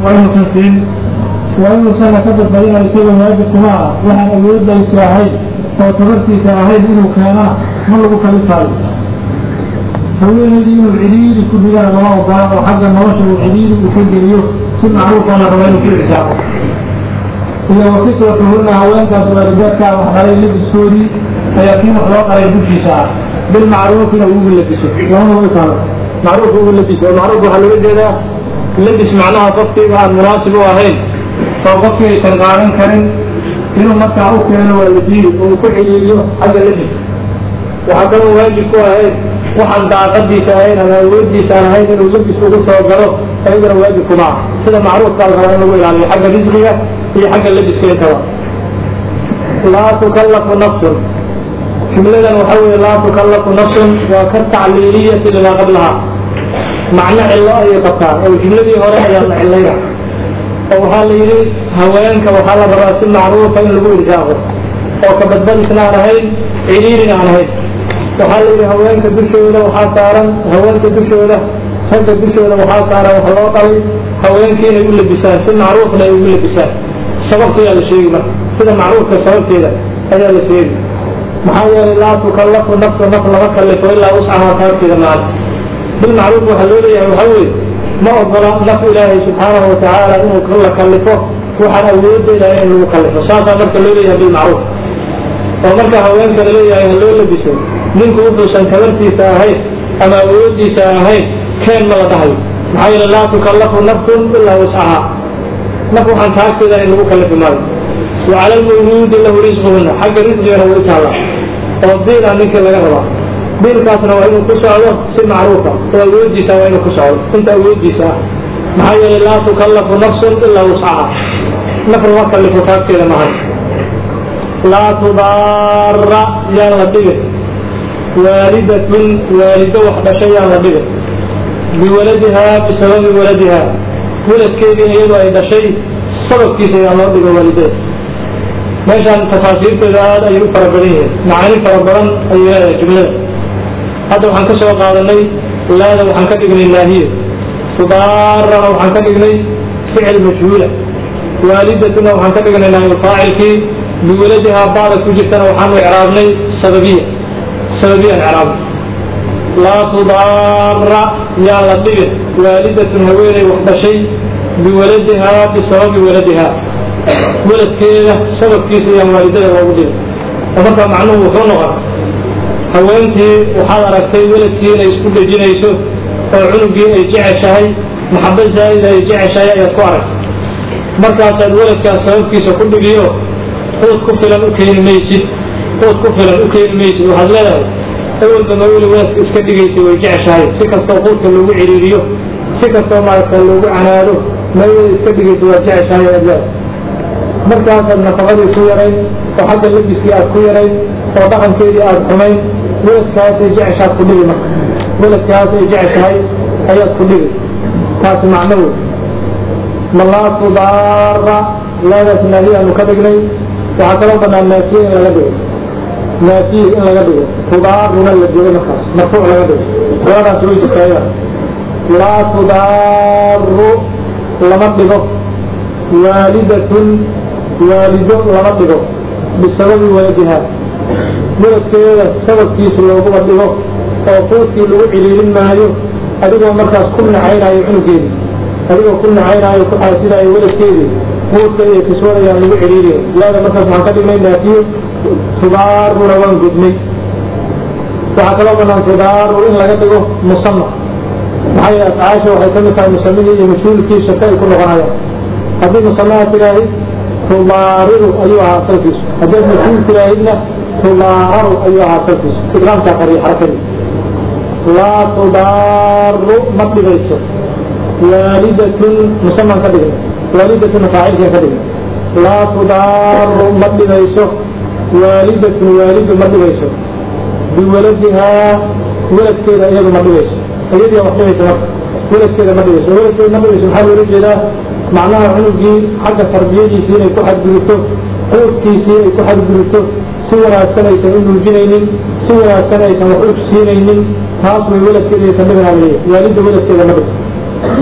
waa inuusan siin waa inuusanna ka badbadina isaga waajib kuma ah waxaan awoodaysa ahayd oo tabartiisa ahayd inuu keenana ma lagu kalifaayo haweenaydii inuu cidhiiri ku dhigana lama ogola oo xagga nolosha uu cidhiiri uu ka geliyo si macruufoo la raba inuu ku ixsaabo iyo wakiswatuhunna haweenkaas waalidaadkaa wax dhalay labiskoodii ayaa kii wax loo qalay dushiisa ah bilmacruufina ugu labiso lamada way taalo macruuf ugu labiso oo macruuf waxaa looga jeedaa labis macnaha qofkiiba aan munaasib u ahayn oo qofkii aysan qaadan karin inuu markaa u keeno waa la diidi oo uu ku xidhiiriyo xagga labis waxaa kaloo waajib ku ahayd waxaan daaqadiisa ahayn ama awoodiisa aan ahayn inuu labis ugu soo galo ayadana waajib kuma ah sida macruufkaa la rabaa in lagu ilaaliyo xagga risqiga iyo xagga labiska intaba laa tukallafu nafsun jumladan waxa weye laa tukallafu nafsun waa ka tacliiliyati limaa qablaha macno cillo ayay qabtaa oo jumladii hore ayaa la cilayna oo waxaa la yidhi haweenka waxaa la rabaa si macruufa in lagu irsaaqo oo ka badbadisna aan ahayn cidhiirina aan ahayn waxaa la yidhi haweenka dushooda waxaa saaran haweenka dushooda ragga dushooda waxaa saaran wax loo qalay haweenkii inay u labisaan si macruufna ay ugu labisaan sababteedaa la sheegi marka sida macruufka sababteeda ayaa la sheegi maxaa yeelay laa tukallafu nafsu naf lama kallifo ilaa wuscahaa sababteeda maan bilmacruuf waxaa loo leeyahay waxaa weeye ma ogola naf ilaahay subxaanahu watacaala inuu la kallifo waxaan awoodeeda in lagu kallifo saasaa marka loo leeyahay bilmacruuf oo marka haweenka la leeyahay ha loo labiso ninku wuxuusan tabartiisa ahayn ama awoodiisa ahayn keen ma la dhahayo maxaa yeele laa tukallafu nafsun ilaa wuscahaa naf waxaan taagteeda in lagu kallifi maayo wa cala almawluudi lahu risquhunna xagga risqigana way taalla oo biila ninkii laga rabaa biilkaasna waa inuu ku socdo si macruufa oo awoodiisa waa inuu ku socdo inta awoodiisa ah maxaa yeelay laa tukallafu nafsun ilaa wuscaha naf lama kallifo taagteeda mahan laa tudaara yaan la dhigin waalidatun waalido wax dhashay yaan la dhigin biwaladihaa bisababi waladihaa weladkeedii iyadu ay dhashay sababkiisa yaan loo dhigo waalidada meeshaan tafaasiirteeda aad ayay u fara badan yihiin macaani fara badan ayay leedahay jumlada hadda waxaan ka soo qaadanay laada waxaan ka dhignay naahiya tudaarana waxaan ka dhignay ficil majhuula waalidatuna waxaan ka dhignay naayulfaacilkii biwaladihaa baada ku jirtana waxaanu icraabnay sababiya sababiyaan icraabnay laa tudaara yaan la dhigin waalidatun haweeney wax dhashay biwaladihaa bisababi waladihaa weladkeeda sababkiisa iyaan waalidada loogu dhigin oo markaa macnuhu wuxuu noqon haweentii waxaad aragtay weladkii inay isku dhejinayso oo cunugii ay jeceshahay maxaba zaa'ida ay jeceshahay ayaad ku aragtay markaasaad weladkaas sababkiisa ku dhigiyo quud ku filan u keeni maysid quud ku filan u keeni maysid waxaad leedahay awalba ma weli weladka iska dhigaysa way jeceshahay si kastoo quudka loogu ciriiriyo si kastoo maaragta loogu canaado ma weli iska dhigaysa waa jeceshahay ayaad leedahay markaasaad nafaqadii ku yarayn oo xagga labiskii aad ku yarayn oo dhaqankeedii aad xumayn weladkaasay jeceshaad ku dhigi marka weladkaasay jeceshahay ayaad ku dhigi taasi macno wey malaa tudaara laadaas naahiyaanu ka dhignay waxaa kaloo banaan naafiye in laga dhigo naafiye in laga dhigo tudaaruna la joogo markaas marfuuc laga dhigo labadaas way jirtaaya laa tudaaru lama dhigo waalidatun waalido lama dhigo bisababi waladiha weladkeeda sababkiisa looguma dhigo oo quudkii lagu ciliilin maayo adigoo markaas ku nacaynaayo cunugeedii adigoo ku nacaynaayo ku xaasidaayo weladkeedii quudka iyo kiswadayaan lagu ciliiliyo laada markaas waxaan ka dhignay naafiye tudaaruna waan gudnay waxaa kaloo banaan tudaaru in laga dhigo musama maxaa yeele afcaasha waxay ka mid tahay musamihii iyo mas-uulkii shaka ay ku noqonayaan haddii musamaha tidaahi tudaariru ayuu ahaa asalkiisu haddaad mas-uul tidaahidna tudaararu ayuu ahaa asalkiisu ikraamkaa qariya xarakadii laa tudaaru ma dhigayso waalidatun musaman ka dhigna waalidatuna faacilkan ka dhigna laa tudaaru ma dhigayso waalidatun waalidu ma dhigayso biwaladihaa weladkeeda iyadu ma dhigayso iyadii wax dhigaysa marka weladkeeda ma dhigayso weladkeeda ma dhigayso maxaa loola jeedaa macnaha cunugii xagga tarbiyadiisii inay ku xadgudubto quudkiisii ay ku xadgudubto si wanaagsan aysan u nuujinaynin si wanaagsan aysan wax u siinaynin taas way weladkeeda aysan dhigana leeyahay waalidda weladkeeda ma dhigto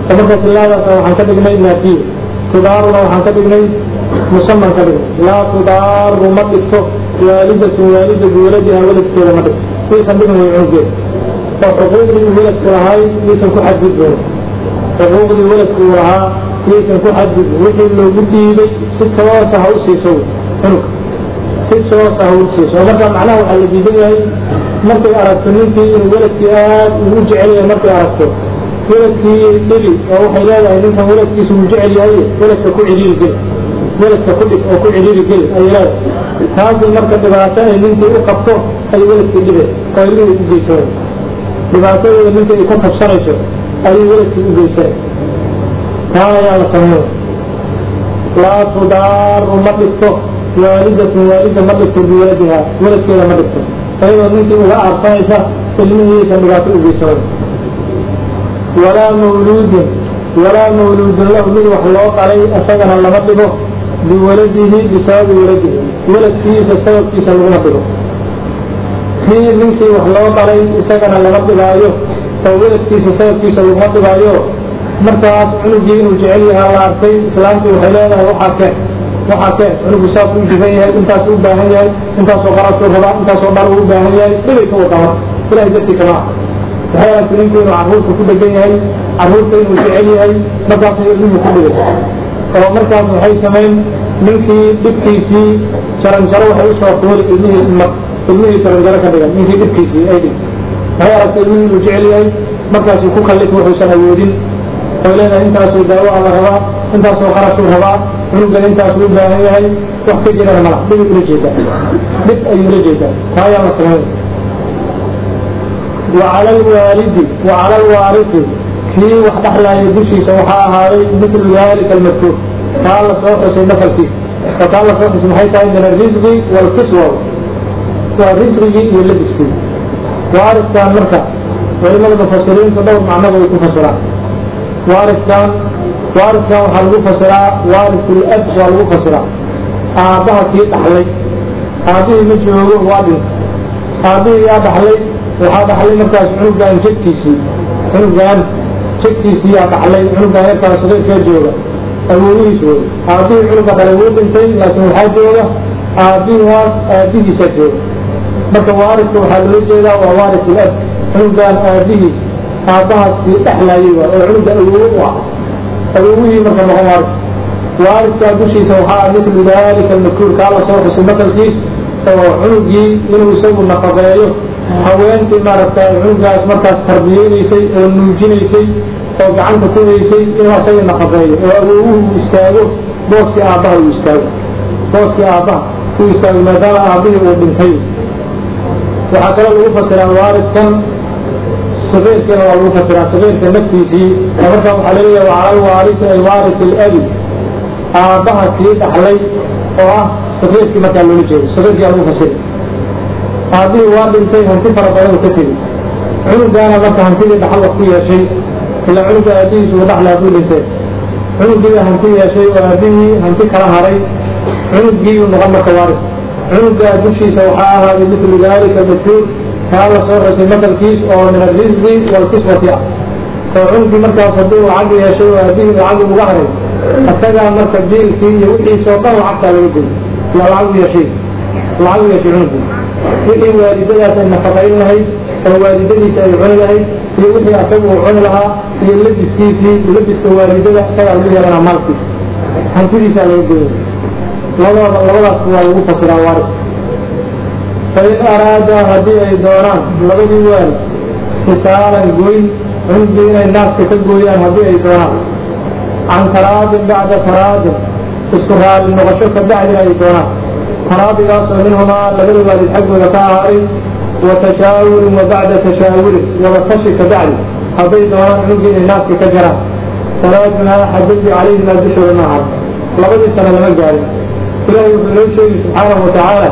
oo marka tilaadaasna waxaan ka dhignay naafiye tudaaruna waxaan ka dhignay musaman ka dhignay laa tudaaru ma dhigto waalidatun waalida biwaladiha waladkeeda ma dhigto iisan dhigan way cunugeeda oo xuquuqdii uu waladku lahay iisan ku xadgudbeen xuquuqdii waladku uu lahaa iisan ku xadgudbin wixii loogu dhiibay si toosa ha u siiso cunug si toosa ha u siiso oo marka macnaha waxaa la diidan yahay markay aragto ninkii inuu waladkii aad ugu jecel yahay markay aragto waladkii dhibi oo waxay leedahay ninkan waladkiisa uu jecel yahay waladka ku cidhiiri geli waladka ku dhig oo ku cidhiiri geli ayay leedahay taasi marka dhibaato ay ninkii u qabto ay waladkii dhibe oo ilmihii u geysanay dhibaatadeeda ninka ay ka tabsanayso ayay waladkii u geysanay taan ayaa la sameeya laa tudaaru ma dhigto waalidatun waalida ma dhigto biwaladiha waladkeeda ma dhigto ayadoo ninkii uga aarsanaysa ilmihiisan dhibaato u geysanay walaa mawluudin walaa mawluudin lahu mid wax loo qalay isagana lama dhigo biwaladihi bisababi waladihi waladkiisa sababkiisa laguma dhigo kii ninkii wax loo qalay isagana lama dhigaayo oo waladkiisa sababkiisa laguma dhigaayo markaas cunugii inuu jecel yahaa la arkay islaamtii waxay leedahay waxaa keen waxaa keen cunugu saas u jiban yahay intaas u baahan yahay intaasoo qarasuu rabaa intaasoo dhan uu baahan yahay dhibay ka wadama ilahay dartii kama ah waxay aragtay ninku inuu carruurta ku dhegan yahay carruurta inuu jecel yahay markaasay ilmihii ku dhigay oo markaas waxay samayn ninkii dhibkiisii jaranjaro waxay usoo fuuli ilmihii mar ilmihii jaranjaro ka dhigan ninkii dhibkiisii ay dhig waxay aragtay ilmihii inuu jecel yahay markaasuu ku kallif wuxuusan awoodin oo leedahay intaasoo daawo a la rabaa intaasoo qarashuu rabaa cunugan intaasuu u baahan yahay wax ka jirana mala dhibay ula jeedaa dhib ayuu ula jeedaa taa ayaa la samayn وعلى الوالد وعلى الوارث كي وحدح لا يدشي سوحا هاري مثل ذلك المذكور قال صوح سي نفل فيه فقال صوح سي محيطا من الرزق والكسوة والرزق واللبس فيه وارث كان مركع وإما المفسرين تدور معنى ويكون فسرا وارث كان وارث كان وحلقو فسرا وارث الأب وحلقو فسرا آبها كي تحلي آبه مجهوه وادن آبه يا تحلي waxaa dhaxlay markaas cunugan jegtiisii cunugan jegtiisii yaa dhaxlay cunugan yarkaa saqiirkaa jooga awoowihiis wey aabihii cunuga dhalay wuu dhintay laakiin waxaa jooga aabihaas aabihiisaa jooga marka waaridka waxaa loola jeedaa waa waaris ilab cunugan aabihiis aabbahaas kii dhexlaayay waa oo cunuga awoowe u ah awoowihii marka noqon waaris waariskaa dushiisa waxaa mitlu dalika almadkuur kaa la soo xusay masalkiis oo cunugii inuu isagu nafaqeeyo haweentii maaragtay cunugaas markaas tarbiyeynaysay oo nuujinaysay oo gacanta ku haysay inuu asaga nafaqeeyo oo awowuhu uu istaago booskii aabbaha uu istaago booskii aabbaha uu istaago maadaama aabbihii uu dhintay waxaa kaloo lagu fasiraa waariskan saqiirkiina waa lagu fasiraa saqiirka naftiisii oo markaa waxaa laleeyahay wacala alwaarisi ay waaris ilabi aabbaha kii dhaxlay oo ah saqiirkii markaa loola jeedo saqiirkiyaa lagu fasira aabbihii waa dhintay hanti fara badan uu ka tegi cunugaana marka hantidii dhaxal wax ku yeeshay ilaa cunuga aabihiis uu dhaxla hadduu dhintay cunugiiba hanti yeeshay oo aabihii hanti kala haray cunugiiu noqon marka waaris cunugaa dushiisa waxaa ahaaday mitlu dalika madkuur kaa la soo xusay masalkiis oo min arrisqi waalkiswati ah oo cunugii markaas haddii uu cag yeeshay oo aabihii uu cagi uga haray isagaa marka biilkii iyo wixiisoo dhan lacagtaa laga goy ilaa lacag u yeeshay lacag u yeeshay cunugii wixii waalidadaas ay nafaqayn lahayd oo waalidadiisa ay cuni lahayd iyo wixii asaga uu cuni lahaa iyo labiskiisii labiska waalidada isagaa lagu yeelanaa maalkiisa hantidiisaa laga goya labadooda labadaas waa lagu fasiraa waaris fain araada haddii ay doonaan labadii waal kisaaran goyn cunugii inay naaska ka gooyaan haddii ay doonaan can taraadin bacda taraadin isku raali noqosho ka bacdina ay doonaan taraadigaasoo minhumaa labada waalid xaggooda ka ahaaday wa tashaawurin wa bacda tashaawurin wabatashi ka bacdi hadday doonaan cunugii inay naaska ka jaraan falaa junaaxa dembi calayhimaa dushooda ma ahan labadii sano lama gaarin ilaahay wuxuu noo sheegi subxaanahu watacaala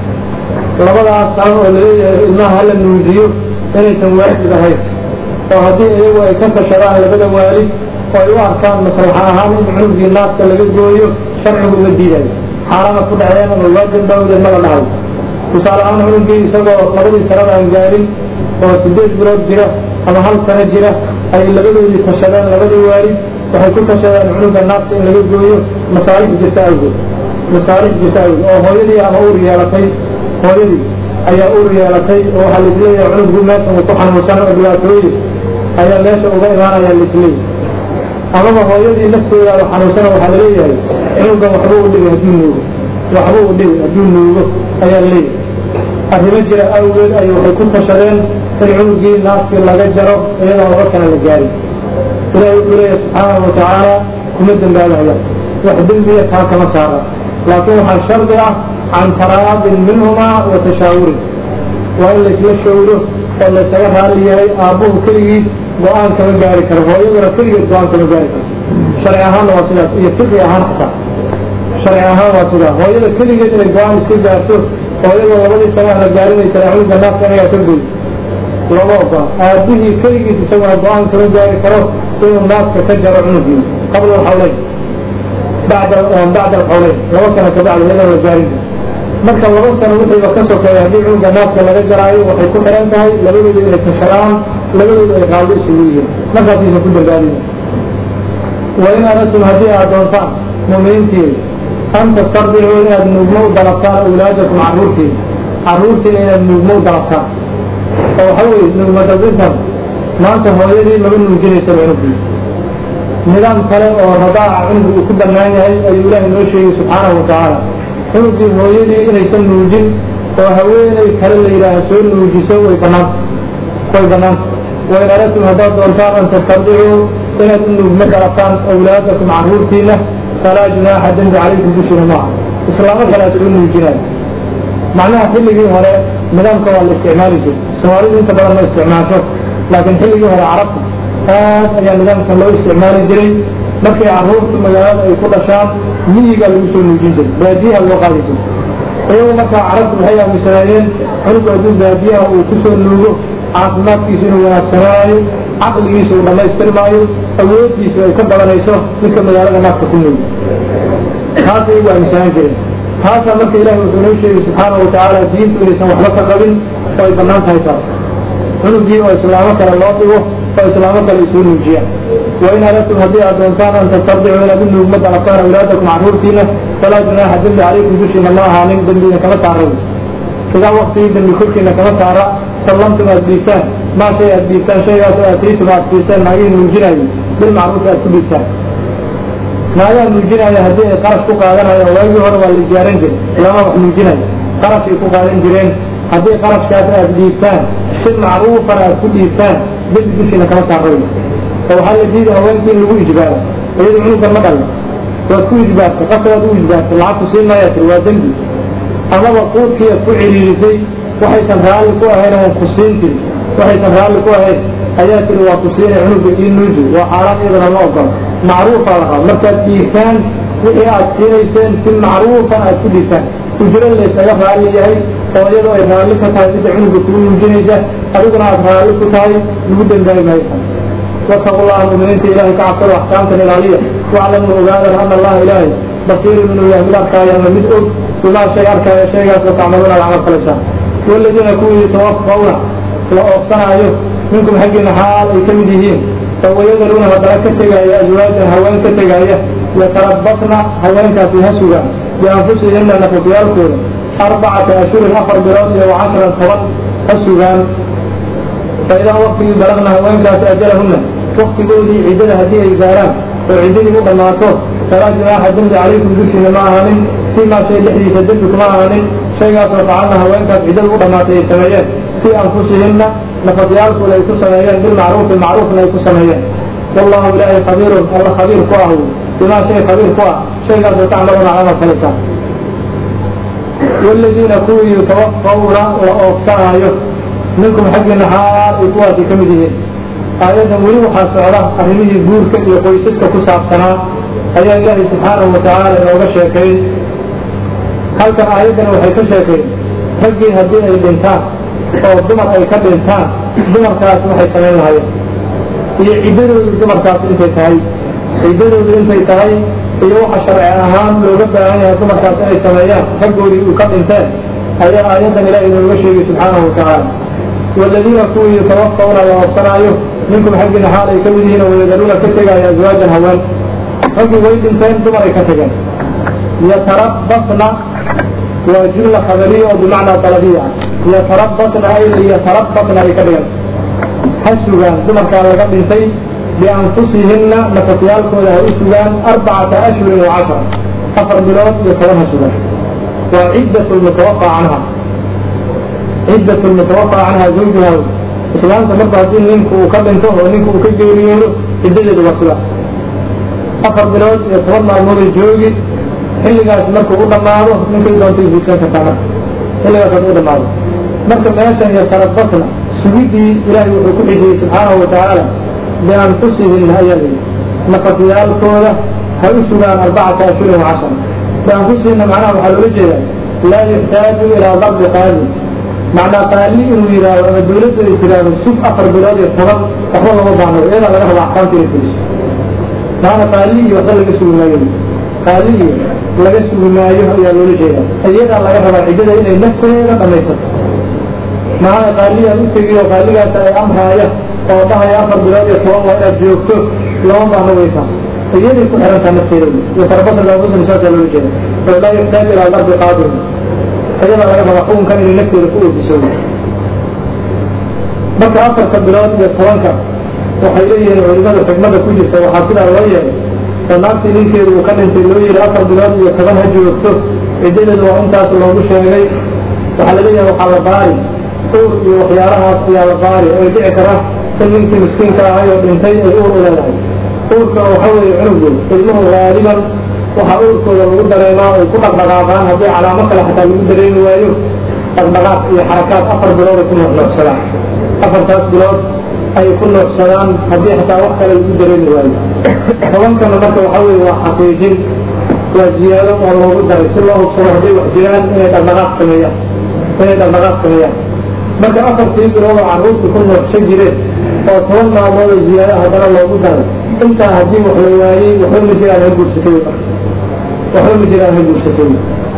labadaas sano oo laleeyahay ilmaha hala nuujiyo inaysan waajib ahayn oo haddii iyagu ay ka tashadaan labada waalid oo ay u arkaan maslaxa ahaan in cunugii naaska laga gooyo sharcigu uma diidayo xaarana ku dhaceen ama waajib bawdeed mala dhahay tusaale ahaan cunugii isagoo labadii sanada aan gaarin oo sideed bilood jira ama hal sano jira ay labadoodii tashadeen labadii waalid waxay ku tashadeen cunuga naafta in laga gooyo masaalix jirta awgeed masaalix jirta awgeed oo hooyadii ama uur yeelatay hooyadii ayaa uur yeelatay oo waxaa laisleeyahay cunuggu meeshan uu ku xanuunsan oo dhibaatooyin ayaa meesha uga imaanaya laisleeyahay amaba hooyadii nafteedaaba xanuunsana waxaa laleeyahay cunugan waxbuu u dhigay hadduu nuugo waxbuu u dhigay hadduu nuugo ayaa laleeyahay arrimo jira awgeed ay waxay ku tashadeen in cunugii naaskii laga jaro iyadoon laba kana la gaarin ilahi wuxuu leeyahy subxaanahu watacaala kuma dembaabaaya wax dembiya taa kama saara laakiin waxaa shardi ah can taraadin minhumaa wa tashaawurin waa in laysla shawro oo laysaga raali yahay aabbuhu keligiis go-aan kama gaari karo hooyaduna keligeed go-aan kama gaari karo sharci ahaanna waa sidaas iyo fiqi ahaan xataa sharci ahaan waa sidaa hooyada keligeed inay go-aan iska gaarto hooyada labadii sana la gaarinaysa cunuga naafka inagaa ka goy lama ogola aabihii keligiis isaguna go-aan kama gaari karo inuu naaska ka jaro cunugii qabla alxawleyn bacda bacda alxawleyn laba sano kabacdi iyadoon la gaarin marka laba sano wixiiba ka sokeeya haddii cunuga naaska laga jaraayo waxay ku xiran tahay labadooda inay tashadaan labadooda ay raalli isugu yihiin markaasiisa ku dambaabina wain aradtum haddii aad doontaan mu'miniintii an tastardicuu inaad nuugmo u dalabtaan awlaadakum carruurtiin carruurtiin inaad nuugmo u dalabtaan oo waxa weye nuugmadabintan maanta hooyadii lama nuujinaysa cunugii nidaam kale oo radaaca cunugu uu ku bannaan yahay ayuu ilaahay noo sheegay subxaanahu watacaala cunugii hooyadii inaysan nuujin oo haweeney kale la yidhaaha soo nuujiso way banaanta way banaanta wain aradtum haddaad doontaan an tastardicuu inaad u nuugmo dalabtaan awlaadakum carruurtiina falaa junaaxa dembi calaykum dushina maaha islaamo kale aad ugu nuujinaayo macnaha xilligii hore nidaamka waa la isticmaali jiray soomaalidu inta badan ma isticmaasho laakiin xilligii hore carabta aad ayaa nidaamkan loo isticmaali jiray markay carruurtu magaalada ay ku dhashaan miyigaa lagu soo nuujin jiray baadiyaha loo qaadi jiray iyagu markaa carabtu waxay aaminsanaayeen cunugu hadduu baadiyaha uu ku soo nuugo caafimaadkiisa inuu wanaagsanaayo caqligiisa uu dhammaystirmaayo awooddiisa ay ka badanayso ninka magaalada naaska ku nuugo taasay igu aaminsanaan jireen taasaa marka ilahi wuxuu noo sheegay subxaanahu watacaala diintu inaysan waxba ka qabin oo ay bannaan tahay taas cunugii oo islaamo kale loo dhigo oo islaamo kale isuu nuujiyaan wain aradtum haddii aad doontaan an tastardicuu inaad u nuugma dalabtaan awlaadakum carruurtiina falaa junaaxa dembi calaykum dushiina ma ahaanin dembiina kama saara idaa waktigii dembi korkiina kama saara sallamtum aad dhiibtaan maa shay aad dhiibtaan shaygaasoo aataytum aad siiseen naagihii nuujinaayo bilmacruufi aad ku dhiibtaan naagaha nuujinaya haddii ay qarash ku qaadanayaan waagii hore waa la ijaaran jiray lama wax nuujinayo qarashay ku qaadan jireen haddii qarashkaas aad dhiibtaan si macruufan aad ku dhiibtaan dembi dushiina kama saarayo oo waxaa la diiday haweenkii in lagu ijbaaro iyadu cunugan ma dhalin waad ku ijbaartay qasabaad u ijbaartay lacagtu siin maayaa tiri waa dembi amaba quudkii aad ku ciriirisay waxaysan raalli ku ahayn oon ku siin tiri waxaysan raalli ku ahayn ayaa tiri waa ku siinay cunuga ii nuuji waa xaaraan iyadana ma ogola macruufaa la raba markaad dhiigtaan wixii aad siinayseen si macruufan aad ku dhiigtaan ujro laysaga raalli yahay oo iyadoo ay raalli ka tahay midda cunuga kugu nuujinaysa adiguna aad raalli ku tahay lagu dembaabi maayo واتقوا الله المؤمنين إلهي كعصر أحكامك الإلهية واعلموا أبادا أن الله إلهي بصير من إله من أركايا من مدعو وما شيء أركايا شيء وتعملون العمل فلسان والذين يكونوا يتوفون وأوصنا أيوه منكم حقنا حال يكمدهين فويذرون فترك تجايا أزواجا هوان كتجايا يتربصن هوان كافيها سوغا بأنفسهن نفسيالكم أربعة أشهر أفر براسها وعشرا صوت السوغان فإذا وقت بلغنا هوان كاس أجلهن وقت قولي عدد هذه الزاران وعدد مقناته فلا جناح دمد عليكم ذلك ما آمن فيما شيء لحدي تدبك ما آمن شيء فعلنا هوان كاس عدد مقناته السميات في أنفسهن نفضيالك ولا يكون سميات بالمعروف المعروف لا يكون سميات والله إلهي خبير الله خبير قواه بما شيء خبير قواه شيء تعملون على فلسان والذين كونوا يتوفون وأوفاهم minkum xaggiina xaal ay kuwaasi ka mid yihiin aayaddan weli waxaa socda arrimihii guurka iyo qoysaska ku saabsanaa ayaa ilaahay subxaanahu watacaala inooga sheekay halkan aayaddani waxay ka sheekeen raggii haddii ay dhintaan oo dumar ay ka dhintaan dumarkaas waxay samayn lahayeen iyo ciddadoodu dumarkaas intay tahay ciddadoodu intay tahay iyo waxa sharci ahaan looga baahan yahay dumarkaas inay sameeyaan raggoodii uu ka dhinteen ayaa aayaddan ilaah inooga sheegay subxaanahu watacaala والذين كونوا يتوفون ووصنايو minkum xaggiina xaal ay ka mid yihiin oo wayadaluuna ka tegaya azwaajan haween raggii way dhinteen dumar ay ka tageen yatarabasna waa jumla khabariya oo bimacnaa dalabiya ah yatarabasna ay yatarabasna ay ka dhigan ha sugaan dumarkaa laga dhintay bianfusihinna nafafyaalkooda ha u sugaan arbacata ashhurin wa cashara afar bilood iyo toban ha sugaan waa ciddat lmutawafa canha ciddat lmutawafa canha zawjuha islaamta marba haddii ninku uu ka dhinto oo ninku uu ka geeriyoodo ciddadeedu waa sidaa afar bilood iyo toban maalmooday joogi xilligaas markuu u dhammaado ninkay doontay guursan kartaa marka xilligaas hadduu u dhammaado marka meeshan iyo tarabasna sugidii ilaahay wuxuu ku xijiyey subxaanahu watacaala bianfusihinna ayaa layidhi nafafyaalkooda ha u sugaan arbacata ashhurin wa cashara bianfusihinna macnaha waxaa loola jeedaa laa yuxtaaju ilaa darbi qaali macnaa qaali inuu yidhaahdo ama dawladda ay tiraahdo sug afar bilood iyo toban waxba lama baahno iyadaa laga raba axkaamta inay fuliso maana qaali iyo waxba laga sugi maayo qaali iyo laga sugi maayo ayaa loola jeedaa iyadaa laga rabaa ciddada inay nafteeda dhamaysato maana qaaliyaa u tegiyo qaaligaas ay amraaya oo dhahaya afar bilood iyo toban waa inaad joogto lama baahno waysa iyaday ku xirantaa nafteeda iyo tarbasa laabudin saasaa loola jeeda oo laa yuxtaaj ilaa darbi qaadir iyada laga raba xukunkan inay nafteeda ku oofiso marka afarta bilood iyo tobanka waxay leeyihiin culimada xikmada ku jirta waxaa sidaa loo yeelay oo naagtii ninkeedu uu ka dhintay loo yihi afar bilood iyo toban ha joogto ciddadeedu waa intaas loogu sheegay waxaa laleeyahay waxaa la baari uur iyo waxyaalahaas ayaa la baari ay dhici kara in ninkii miskiinka ahay oo dhintay ay uur u leedahay uurka waxa weeye cunugood ilmuhu gaaliban waxaa uurkooda lagu dareemaa ay ku dhaqdhaqaaqaan haddii calaamo kale xataa lagu dareemi waayo dhaqdhaqaaq iyo xarakaad afar bilood ay ku nuuxnuuxsadaan afartaas bilood ay ku nuuxsadaan haddii xataa wax kale lagu dareemi waayo tobankana marka waxa weye waa xaqiijin waa ziyaado oo loogu daray si loo hubsado hadday wax jiraan inay dhaqdhaqaaq sameeyaan inay dhaqdhaqaaq sameeyaan marka afartii bilood oo carruurta ku nuuxsan jireen oo toban maalmood oo ziyaado haddana loogu daray intaa haddii wax la waayey waxba ma jiraan ha guursatay waxba ma jiraan ha guursatay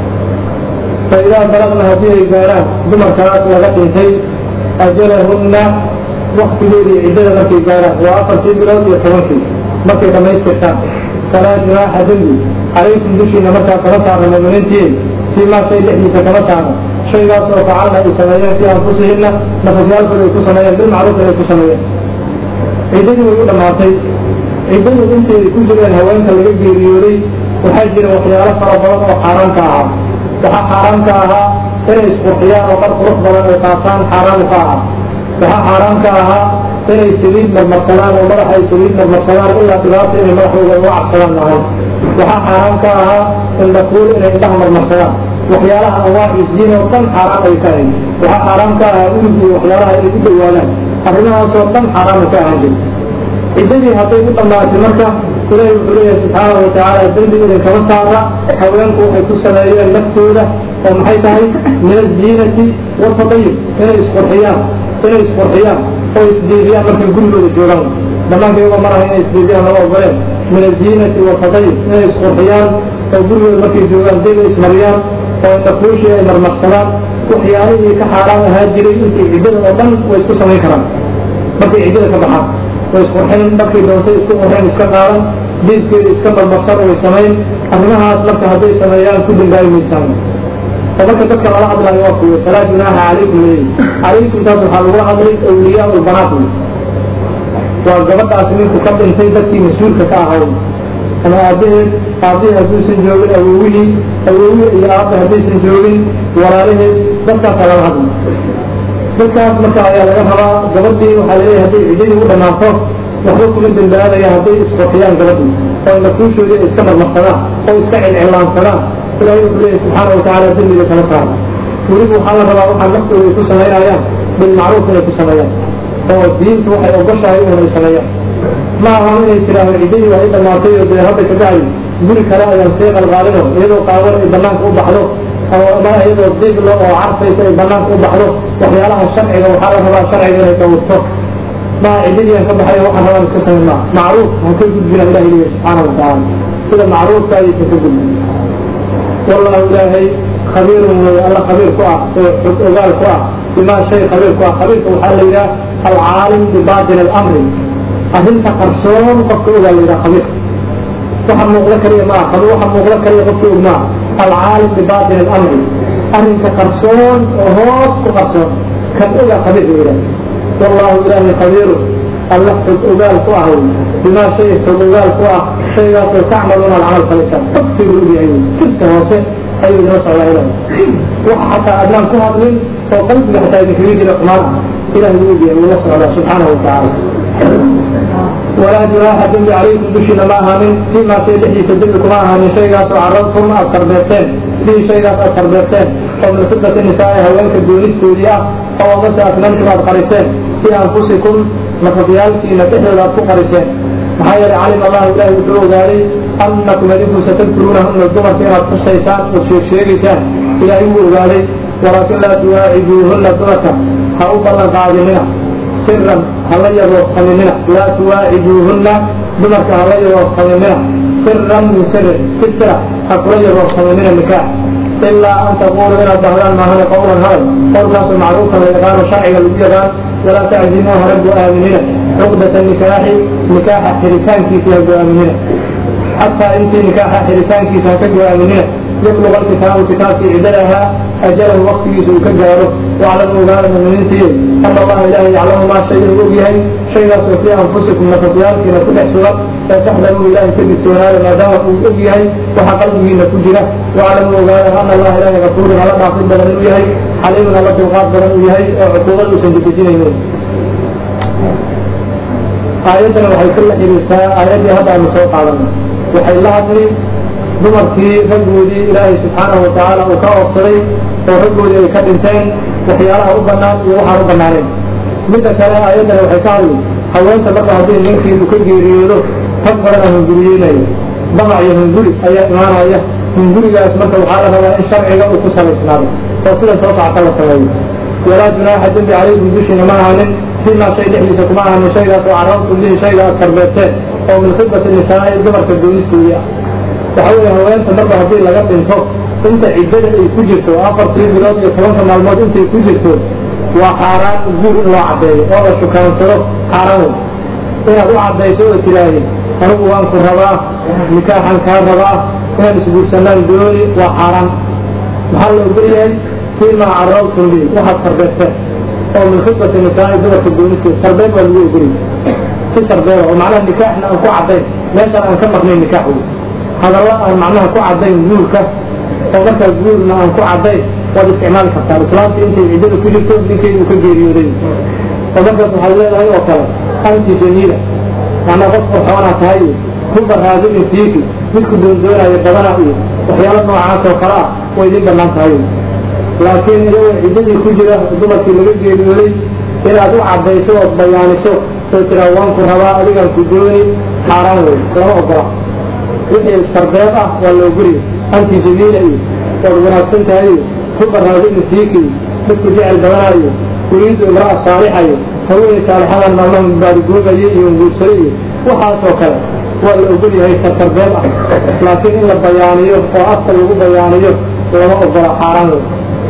fa idaa balagna haddii ay gaaraan dumarkaas laga dhintay ajalahunna waktigeedii ciddada markay gaaraan waa afartii bilood iyo tobankii markay dhamaystirtaan falaa junaaxa dembi calaykum dushiina markaa kama saarna muminiintii fii maa shay dhexdiisa kama saarna shaygaas oo facalna ay sameeyeen fii anfusihinna nafafyaalkooda ay ku sameeyeen bilmacruuf ay ku sameeyeen ciddadii way u dhammaatay ciddadu intay ku jireen haweenka laga geeriyooday waxaa jira waxyaalo fara badan oo xaaraamka ahaa waxaa xaaraamka ahaa inay isqurxiyaan oo qar qurux badan ay qaataan xaaraamu ka ahaa waxaa xaaraamka ahaa inay saliid marmarsadaan oo madaxa ay saliid marmarsadaan ilaa dhibaata inay madaxooda uga cabsadaan maahay waxaa xaaraamka ahaa indhakuul inay indhaha marmarsadaan waxyaalaha awaacisdiin oo dhan xaaraan ay ka ahayd waxaa xaaraamka ahaa ulug iyo waxyaalaha inay u dhowaadaan arrimahaasoo dhan xaaraama ka ahaan jira ciddadii hadday u dhammaatay marka ilaahi wuxuu leeyahay subxaanahu watacaala dembi idinkama saara haweenku waxay ku sameeyeen naftooda oo maxay tahay min aziinati watadayib inay isqurxiyaan inay isqurxiyaan oo isdiidiyaan markay gurigooda joogaan dhammaanka iyagoo maraha inay isdiidiyaan lama ogoleen min aziinati watadayib inay isqurxiyaan oo gurigooda markay joogaan dayba ismariyaan oo indhakuushii ay marmarsadaan waxyaalihii ka xaaraan ahaa jiray intii ciddada oo dhan way isku samayn karaan markay ciddada ka baxaan way isqurxin markay doontay isku qurxin iska qaadan diidkeeda iska marmarsan way samayn arrimahaas marka hadday sameeyaan ku dambaabi maysaan oo marka dadka lala hadlayo waa kuwe falaa junaaha calaykum leeyi calaykum taas waxaa lagula hadlay awliyaa ulbanaat waa gabadhaas ninku ka dhintay dadkii mas-uulka ka ahaa ama aabaheed aabihii hadduusan joogin awowihii awowihii iyo aabba haddaysan joogin walaalaheed dadkaasa lala hadlay dadkaas marka ayaa laga rabaa gabadhii waxaa laleeyahay hadday ciddadii u dhammaato waxba kuma dambaabaya hadday isqurxiyaan gabadhii oo nafuushoodii ay iska marmarsadaan oo iska cilcillaansadaan ilaahay wuxuu leeyahy subxaana watacaala dembiga kala saara weliba waxaa la rabaa waxaa naftooda ay ku samaynayaan bilmacruuf inay ku sameeyaan oo diintu waxay ogoshahay inay sameeyaan ma aha inay tiraahdo ciddadii waa i dhammaatay oo dee hadda ka bacdi guri kale ayaan sii qalqaalino iyadoo qaawan ay banaanka u baxdo ama iyadoo diglo oo carfaysa ay banaanka u baxdo waxyaalaha sharciga waxaa la rabaa sharciga inay dawurto ma ciddadiian ka baxay waxaan rabaan iska samayn maa macruuf ha ka gudbina ilahi leeyahy subxaana watacaala sida macruufka ayaysan ka gudbin wallahu ilaahay khabiirun wey alla khabiir ku ah oo xog ogaal ku ah bimaa shay khabiir ku ah khabiirka waxaa la yidhaha alcaalim bibaatin alamri arrinta qarsoon qofka ogaa layidhaha khabiir waxa muuqda kaliya maaha khabiir waxa muuqda kaliya qofka og maaha alcaalim bibaatin alamri arrinka qarsoon oo hoos ku qarsoon kan ogaa khabiir la yidhaha wallahu ilaahi khabiiru alla xog ogaal ku ah wey bimaa shay xog ogaal ku ah shaygaasoo tacmaluuna alcamal falaysaan ogsigu ogyahay wey sirta hoose ayuu inoo socdaa ilaah waxa xataa adnaan ku hadlin oo qalbiga xataa idinkaga jira xumaan ah ilahi wuu ogyahay wuu la socdaa subxaanahu watacaala walaa junaaxa dembi calaykum dushiina ma ahaanin fiimaa shay dhexdiisa dembi kuma ahaanin shaygaasoo carabtum aad sarbeerteen sidii shaygaas aad sarbeerteen oo min fidati nisaai haweenka doonistoodii ah oo amase asnantum aad qariseen fii anfusikum nafafyaalkiina dhexdooda aad ku qariseen maxaa yeelay calima allahu ilaahi wuxuu ogaaday annakum adinku satadkuruunahunna dumarka inaad xusaysaan ood sheeg sheegaysaan ilaahay wuu ogaaday walaakin laa tuwaaciduuhunna dumarka ha u ballan qaadinina siran hala yaboofsaminina laa tuwaaciduuhunna dumarka hala yaboofsaminina siran min sirin si sira ha kula yaboofsaminina nikaax ilaa an taquulu inaad dhahdaan maahane qowlan hadal qowlkaasoo macruufka la yaqaano sharciga lagu yaqaan walaa taczimuu hana go-aaminina cuqdata nikaaxi nikaaxa xiritaankiisa ha go-aaminina xataa intii nikaaxa xiritaankiisa ha ka go-aaminina yabluga alkitaabu kitaabkii ciddadahaa ajalahu waktigiisa uu ka gaaro waclamu ogaana muminiintiiyo ana allaha ilaahay yaclamu maa shay inuu og yahay shaygaasoo fii anfusikum nafafyaalkiina ku dhex sugan ee taxdaruu ilaahay ka digtoonaada maadaama uu og yahay waxa qalbigiina ku jira waclamu ogaana ana allaha ilaahay gafuurun alla dhaafid badan inuu yahay xaliimun alla dulqaad badan uu yahay oo cuquubad uusan dedejinaynin aayaddana waxay ku la xiriirtaa aayaddii hadda aanu soo qaadanay waxay la hadli dumarkii raggoodii ilaahay subxaanahu watacaala uu ka oobsaday oo raggoodii ay ka dhinteen waxyaalaha u bannaan iyo waxaan u bannaaneen midda kale aayaddana waxay ka hadli haweenta marka haddii ninkii uu ka geeriyoodo rag badana hunguriyeynayo damac iyo hunguri ayaa imaanaya hungurigaas marka waxaa la rabaa in sharciga uu ku salaysnaado oo sida soo socota la sameeyo walaa junaaxa dembi calaykum dushiina ma ahanin fimaa shay dhexdiisa kuma ahanin shaygaas oo carabtum bihi shayga aad karbeerteen oo min khidbati nisaa'i dumarka doonistoodii ah waxa weeye haweenta marba haddii laga dhinto inta ciddada ay ku jirto afartii bilood iyo tobanka maalmood intay ku jirto waa xaaraan guur in loo caddeeyo oo la shukaansado xaaraan wey inaad u caddayso oo tidhaahdi anigu waan ku rabaa nikaaxan kaa rabaa inaan isguursanaan dooni waa xaaraan maxaa la ogol yahay fiimaa carabtum bi waxaad sarbeerteen oo min khidbati nisaa'i dumarka doonisteed sarbeeb waa lagu ogoliyay si sarbeeba oo macnaha nikaaxna aan ku caddayn meeshaan aan ka maqnayn nikaax wey hadalla aan macnaha ku caddayn guurka oo markaa guurna aan ku caddayn waad isticmaali kartaa islaamta intay ciddada ku jirto ninkeedu uu ka geeriyooday oo markaas waxaad leedahay oo kale anti jamiila macnaa qof qorxoonaa tahay iyo ruba raadinin fiiki midku doondoonayo badana iyo waxyaalo noocaas oo kale ah way idin bannaan tahay laakiin iyagoo ciddadii ku jira dumarkii laga geeriyooday inaad u caddayso ood bayaaniso oo tiraa waan ku rabaa adigaan ku dooni xaaraan wey lama ogola wixii sarbeeb ah waa la ogoliya anti jamiila iyo waad wanaagsan tahay iyo ruba raadinin fiiki iyo midku jecel badanayo uriidu imra'a saalixa iyo haweenay saalixadan maalmaha baarigoobaye iyo nguursado iyo waxaasoo kale waa la ogol yahay sarbeeb ah laakiin in la bayaaniyo oo afka lagu bayaaniyo lama ogola xaaraan wey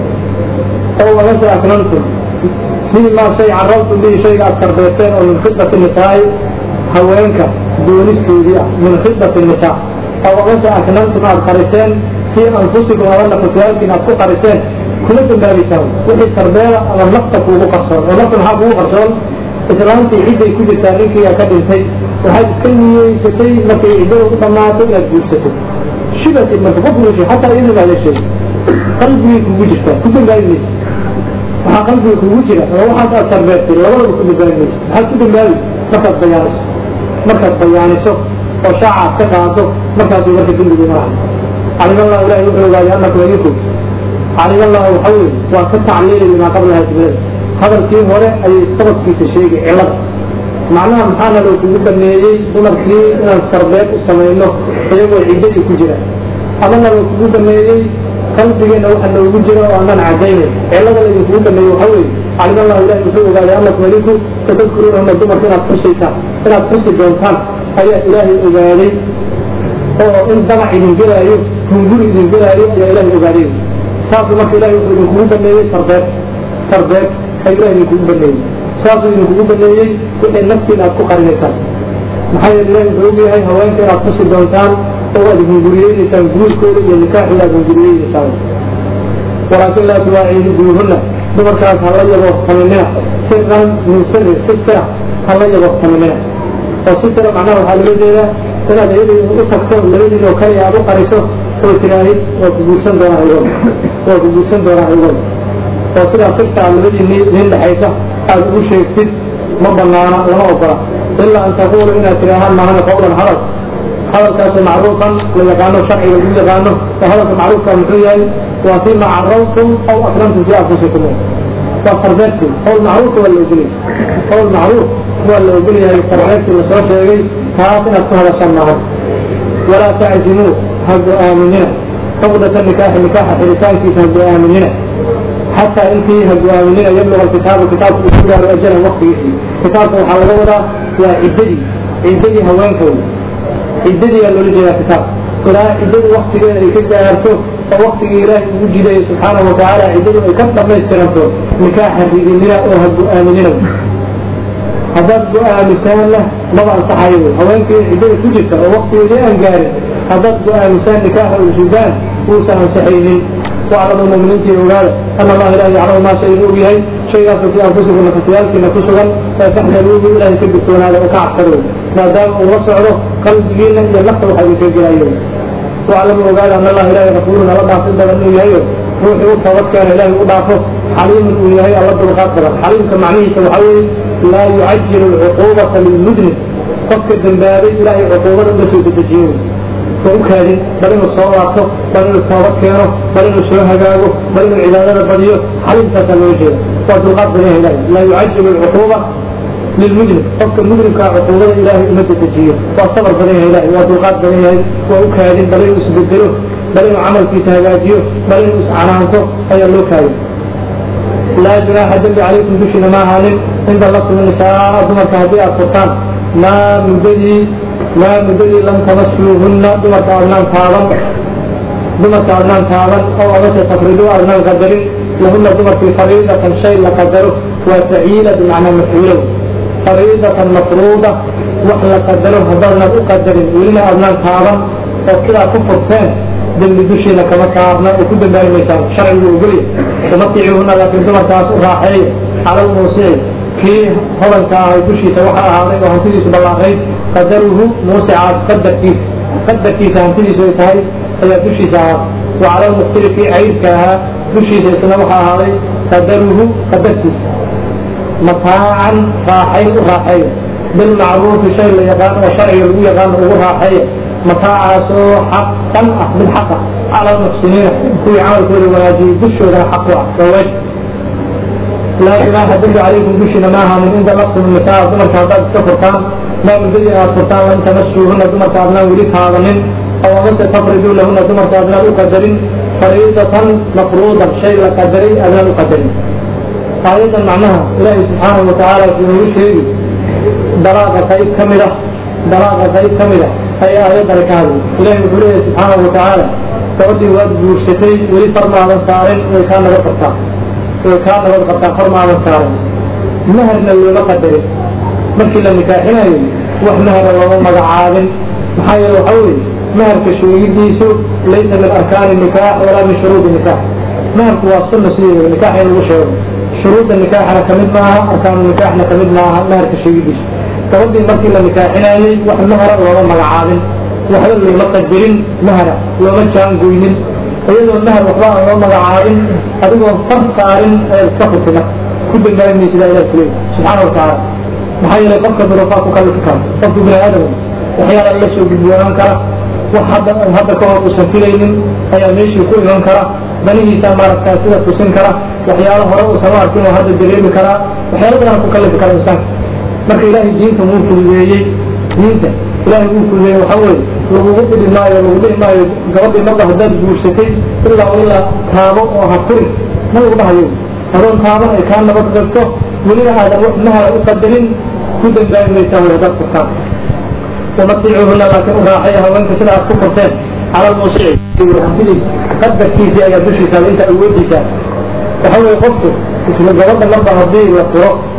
oo wagase aknantum fii maa shay carabtum bihi shayga aad sarbeeteen oo min khidbati nisaa'i haweenka doonistoodii ah min khidbati nisaa oo wagase aknantum aad qariseen fii anfusikum aba nafafyaalkiin aad ku qariseen kuma dambaabaysaan wixii sarbeeda ama nafta kuugu qarsoon oo nafta maxaa kuugu qarsoon islaamtii cidday ku jirtaa ninkiiaa ka dhintay waxaad iska niyeysatay markay ciddada u dhammaato inaad guursato shibatid marka qof wiishay xataa iyadii baa la sheegay qalbigay kugu jirtaa ku dambaabi maysa waxaa qalbiga kugu jira oo waxaas aad sarbeertay labadaba ku dambaabi maysa maxaad ku dambaabi markaad bayaaniso markaad bayaaniso oo shaaca aad ka qaado markaasuu marka dembigu maraha calimallahu ilahi wuxuu ogaaday annakum idinku calimallahu waxa weye waa ka tacliili limaa qablaha jumlada hadalkii hore ayay sababkiisa sheegay cilada macnaha maxaana loo kugu baneeyey dumarkii inaan sarbeeb u samayno iyagoo ciddadii ku jira amana loo kugu baneeyey qalbigeenna waxa noogu jira oo aanan cadaynayn cilada laydinkugu baneeyey waxa weye calimallahu ilahi wuxuu ogaaday annakum idinku satadkuruunahuna dumarka inaad xusaysaan inaad xusi doontaan ayaa ilaahay ogaaday oo in damac idin gelaayo hunguri idin gelaayo ayaa ilaahay ogaaday saasu marka ilahay wuxuu idinkugu baneeyey sarbeeb sarbeeb ay ilahay idinkugu baneeyey saasuu idinkugu baneeyey wixii naftiina aad ku qarinaysaan maxaa yeele ilahi wuxuu ogyahay haweenka inaad kusi doontaan oo aad hunguriyeynaysaan guurkooda iyo nikaaxooda aad hunguriyeynaysaan walaakin laa tuwaaciduuhunna dumarkaas hala yabooqtaminina siran min siri si sira hala yabooqtaminina oo si sira macnaha waxaa loola jeedaa inaad iyada u tagto labadiin oo kale aad u qariso oo tiraahid waa ku guursan doonaa aygood waa ku guursan doonaa aygood oo sidaa sirta aad labadiinni idin dhexaysa aad ugu sheegtid ma banaana lama ogola ilaa an taquulu inaad tidhaahaan maahana qawlan hadal hadalkaasoo macruufan la yaqaano sharciga lagu yaqaano oo hadalka macruufka muxuu yahay waa fima carabtum aw akramtum fi anfusikum waa fardeedki qowl macruufka waa la ogolyahay qowl macruuf waa la ogolyahay fardeedkii lasoo sheegay taas inaad ku hadashaan maahan walaa taczimuu ha go-aaminina cuqdata nikaaxi nikaaxa xiritaankiisa ha go-aaminina xataa intii ha go-aaminina yabluga kitaabu kitaabku uu ku gaaro ajalan waktigiisii kitaabka waxaa laga wadaa waa ciddadii ciddadii haweenka wey ciddadii aa loola jeedaa kitaab ilaa ciddadu waktigeeda ay ka gaarto oo waktigii ilaahay ugu jideeyey subxaanahu watacaala ciddadu ay ka dhamaystiranto nikaaxa ridinina oo ha go-aaminina haddaad go-aamisaanna maba ansaxayo wey haweenkii ciddada ku jirta oo waktigeedii aan gaarin haddaad go-aamisaan nikaaxa ulsudaan uusan ansaxaynin waclamu muminiintii ogaada ana allaha ilahi yaclamu maa shay inuu og yahay shaygaasoo fii anfusikum nafasiyaalkiina ku sugan ee faxdaruuhu ilahay ka digtoonaada oo ka cabsado maadaama uu la socdo qalbigiina iyo nafta waxa idinka gelayo waclamu ogaada ana allaha ilahi rafuulun alla dhaafin badan inuu yahayo ruuxii u toobadkeena ilahay u dhaafo xaliimun uu yahay alla dulqaad badan xaliimka macnihiisa waxaa weeye laa yucajilu alcuquubata lilmudnib qofka dembaabay ilahay cuquubada uga soo dedejiyo oo u kaadin bal inuu soo laabto bal inuu toobad keeno bal inuu soo hagaago bal inuu cibaadada badiyo xaliimkaasaa loo jeeda waa dulqaad badan yahay ilahay laa yucajilu alcuquuba lilmudnib qofka mudnibkaa cuquubada ilaahay uma dedejiyo waa sabar badan yahay ilahay waa dulqaad badan yahay waa u kaadin bal inuu isbedelo bal inuu camalkiisa hagaajiyo bal inuu iscanaanto ayaa loo kaadin laa junaaxa dembi calaykum dushiina ma ahaanin cinda lasmi nisaa dumarka haddii aad furtaan maa muddadii maa muddadii lam tamasuuhunna dumarka adnaan taaban dumarka adnaan taaban oo amase tafridu adnaan qadarin lahunna dumarkii fariidatan shay la qadaro waa faciila bimacnaa mafcuulow fariidatan mafruuda wax la qadaro haddaadnaan u qadarin welina adnaan taaban oo sidaa ku furteen dembi dushiina kama saarna oo ku dambaabi maysaan sharcigu ogolya umaticuhuna laakiin dumarkaas u raaxeeya cala lmuusici kii hodanka ahay dushiisa waxa ahaaday oo hantidiisu ballaaqayd qadaruhu muusicaas qadarkiisa qadarkiisa hantidiisu ay tahay ayaa dushiisa ahaa wa cala lmuqtiri kii caydka ahaa dushiisa isna waxa ahaaday qadaruhu qadarkiisa mataacan raaxayn u raaxeeya bilmacruufi shay la yaqaan oo sharciga lagu yaqaano ugu raaxeeya mataacaasoo xaqan ah mid xaqa cala almuxsiniina kuwii camalkooda wanaajiyey dushoodana xaq u ah waawaj laa junaaxa dembi calaykum dushiina ma ahaanin inda laqtum nisaa dumarka haddaad iska furtaan maa muddadii aad furtaan lan tamasuuhuna dumarka adnaan weli taadanin aw amase tafriduu lahuna dumarka adnaan u qadarin fariidatan mafruudan shay la qadaray adnaan u qadarin aayadan macnaha ilaahay subxaanahu watacaala wuxuu nagu sheegi dalaaqa qayb ka mid ah dalaaqa qayb ka mid ah ayaa aayadani ka hadlay ilahi wuxuu leeyahay subxaanahu watacaala gabadhii waad guursatay weli far maadan saarin way kaa nabad qabtaa way kaa nabad qabtaa far maadan saarin maharna looma qadarin markii la nikaaxinayo wax mahara looma magacaabin maxaa yeele waxa weye maharka sheegidiisu laysa min arkaani nikaax walaa min shuruudi nikaax maharku waa sunna sideeda nikaax in lagu sheego shuruudda nikaaxna kamid maaha arkaanu nikaaxna kamid maaha maharka sheegidiisu gabadhii markii la nikaaxinayey wax mahara looma magacaabin waxba looma qadirin mahara looma jaangoynin iyadoo mahar waxba aan loo magacaabin adigoo far saarin ayaad iska furtay marka ku dambaabi maysidaa ilah kuleey subxaana watacaala maxaa yeelay qofka duruufaa ku kalifi kara qofku bini aadam waxyaala la soo gudboonaan kara wax hadda hadda ka hor uusan filaynin ayaa meeshii ku iman kara danihiisa maaragtaa sida tusin kara waxyaalo hore uusan u arkin oo hadda dareemi karaa waxyaalo badan ku kalifi kara insaanka marka ilaahay diinta wuu fududeeyey diinta ilaahay wuu fududeeyey waxa weeye lagugu dhidi maayo lagu dhihi maayo gabadhii marba haddaad guursatay ilaa ilaa taabo oo ha furin ma lagu dhahayo adoon taaban ay kaa nabad gabto welina aadan wax mahara u qadarin ku dambaabi maysaa way haddaad furtaan umaticuhuna laakiin u raaxaya haweenka sida aad ku furteen cala lmuusici hantidiisa qadarkiisii ayaa dushiisa inta awoodiisa waxa weeye qofku isla gabadha marba haddii la furo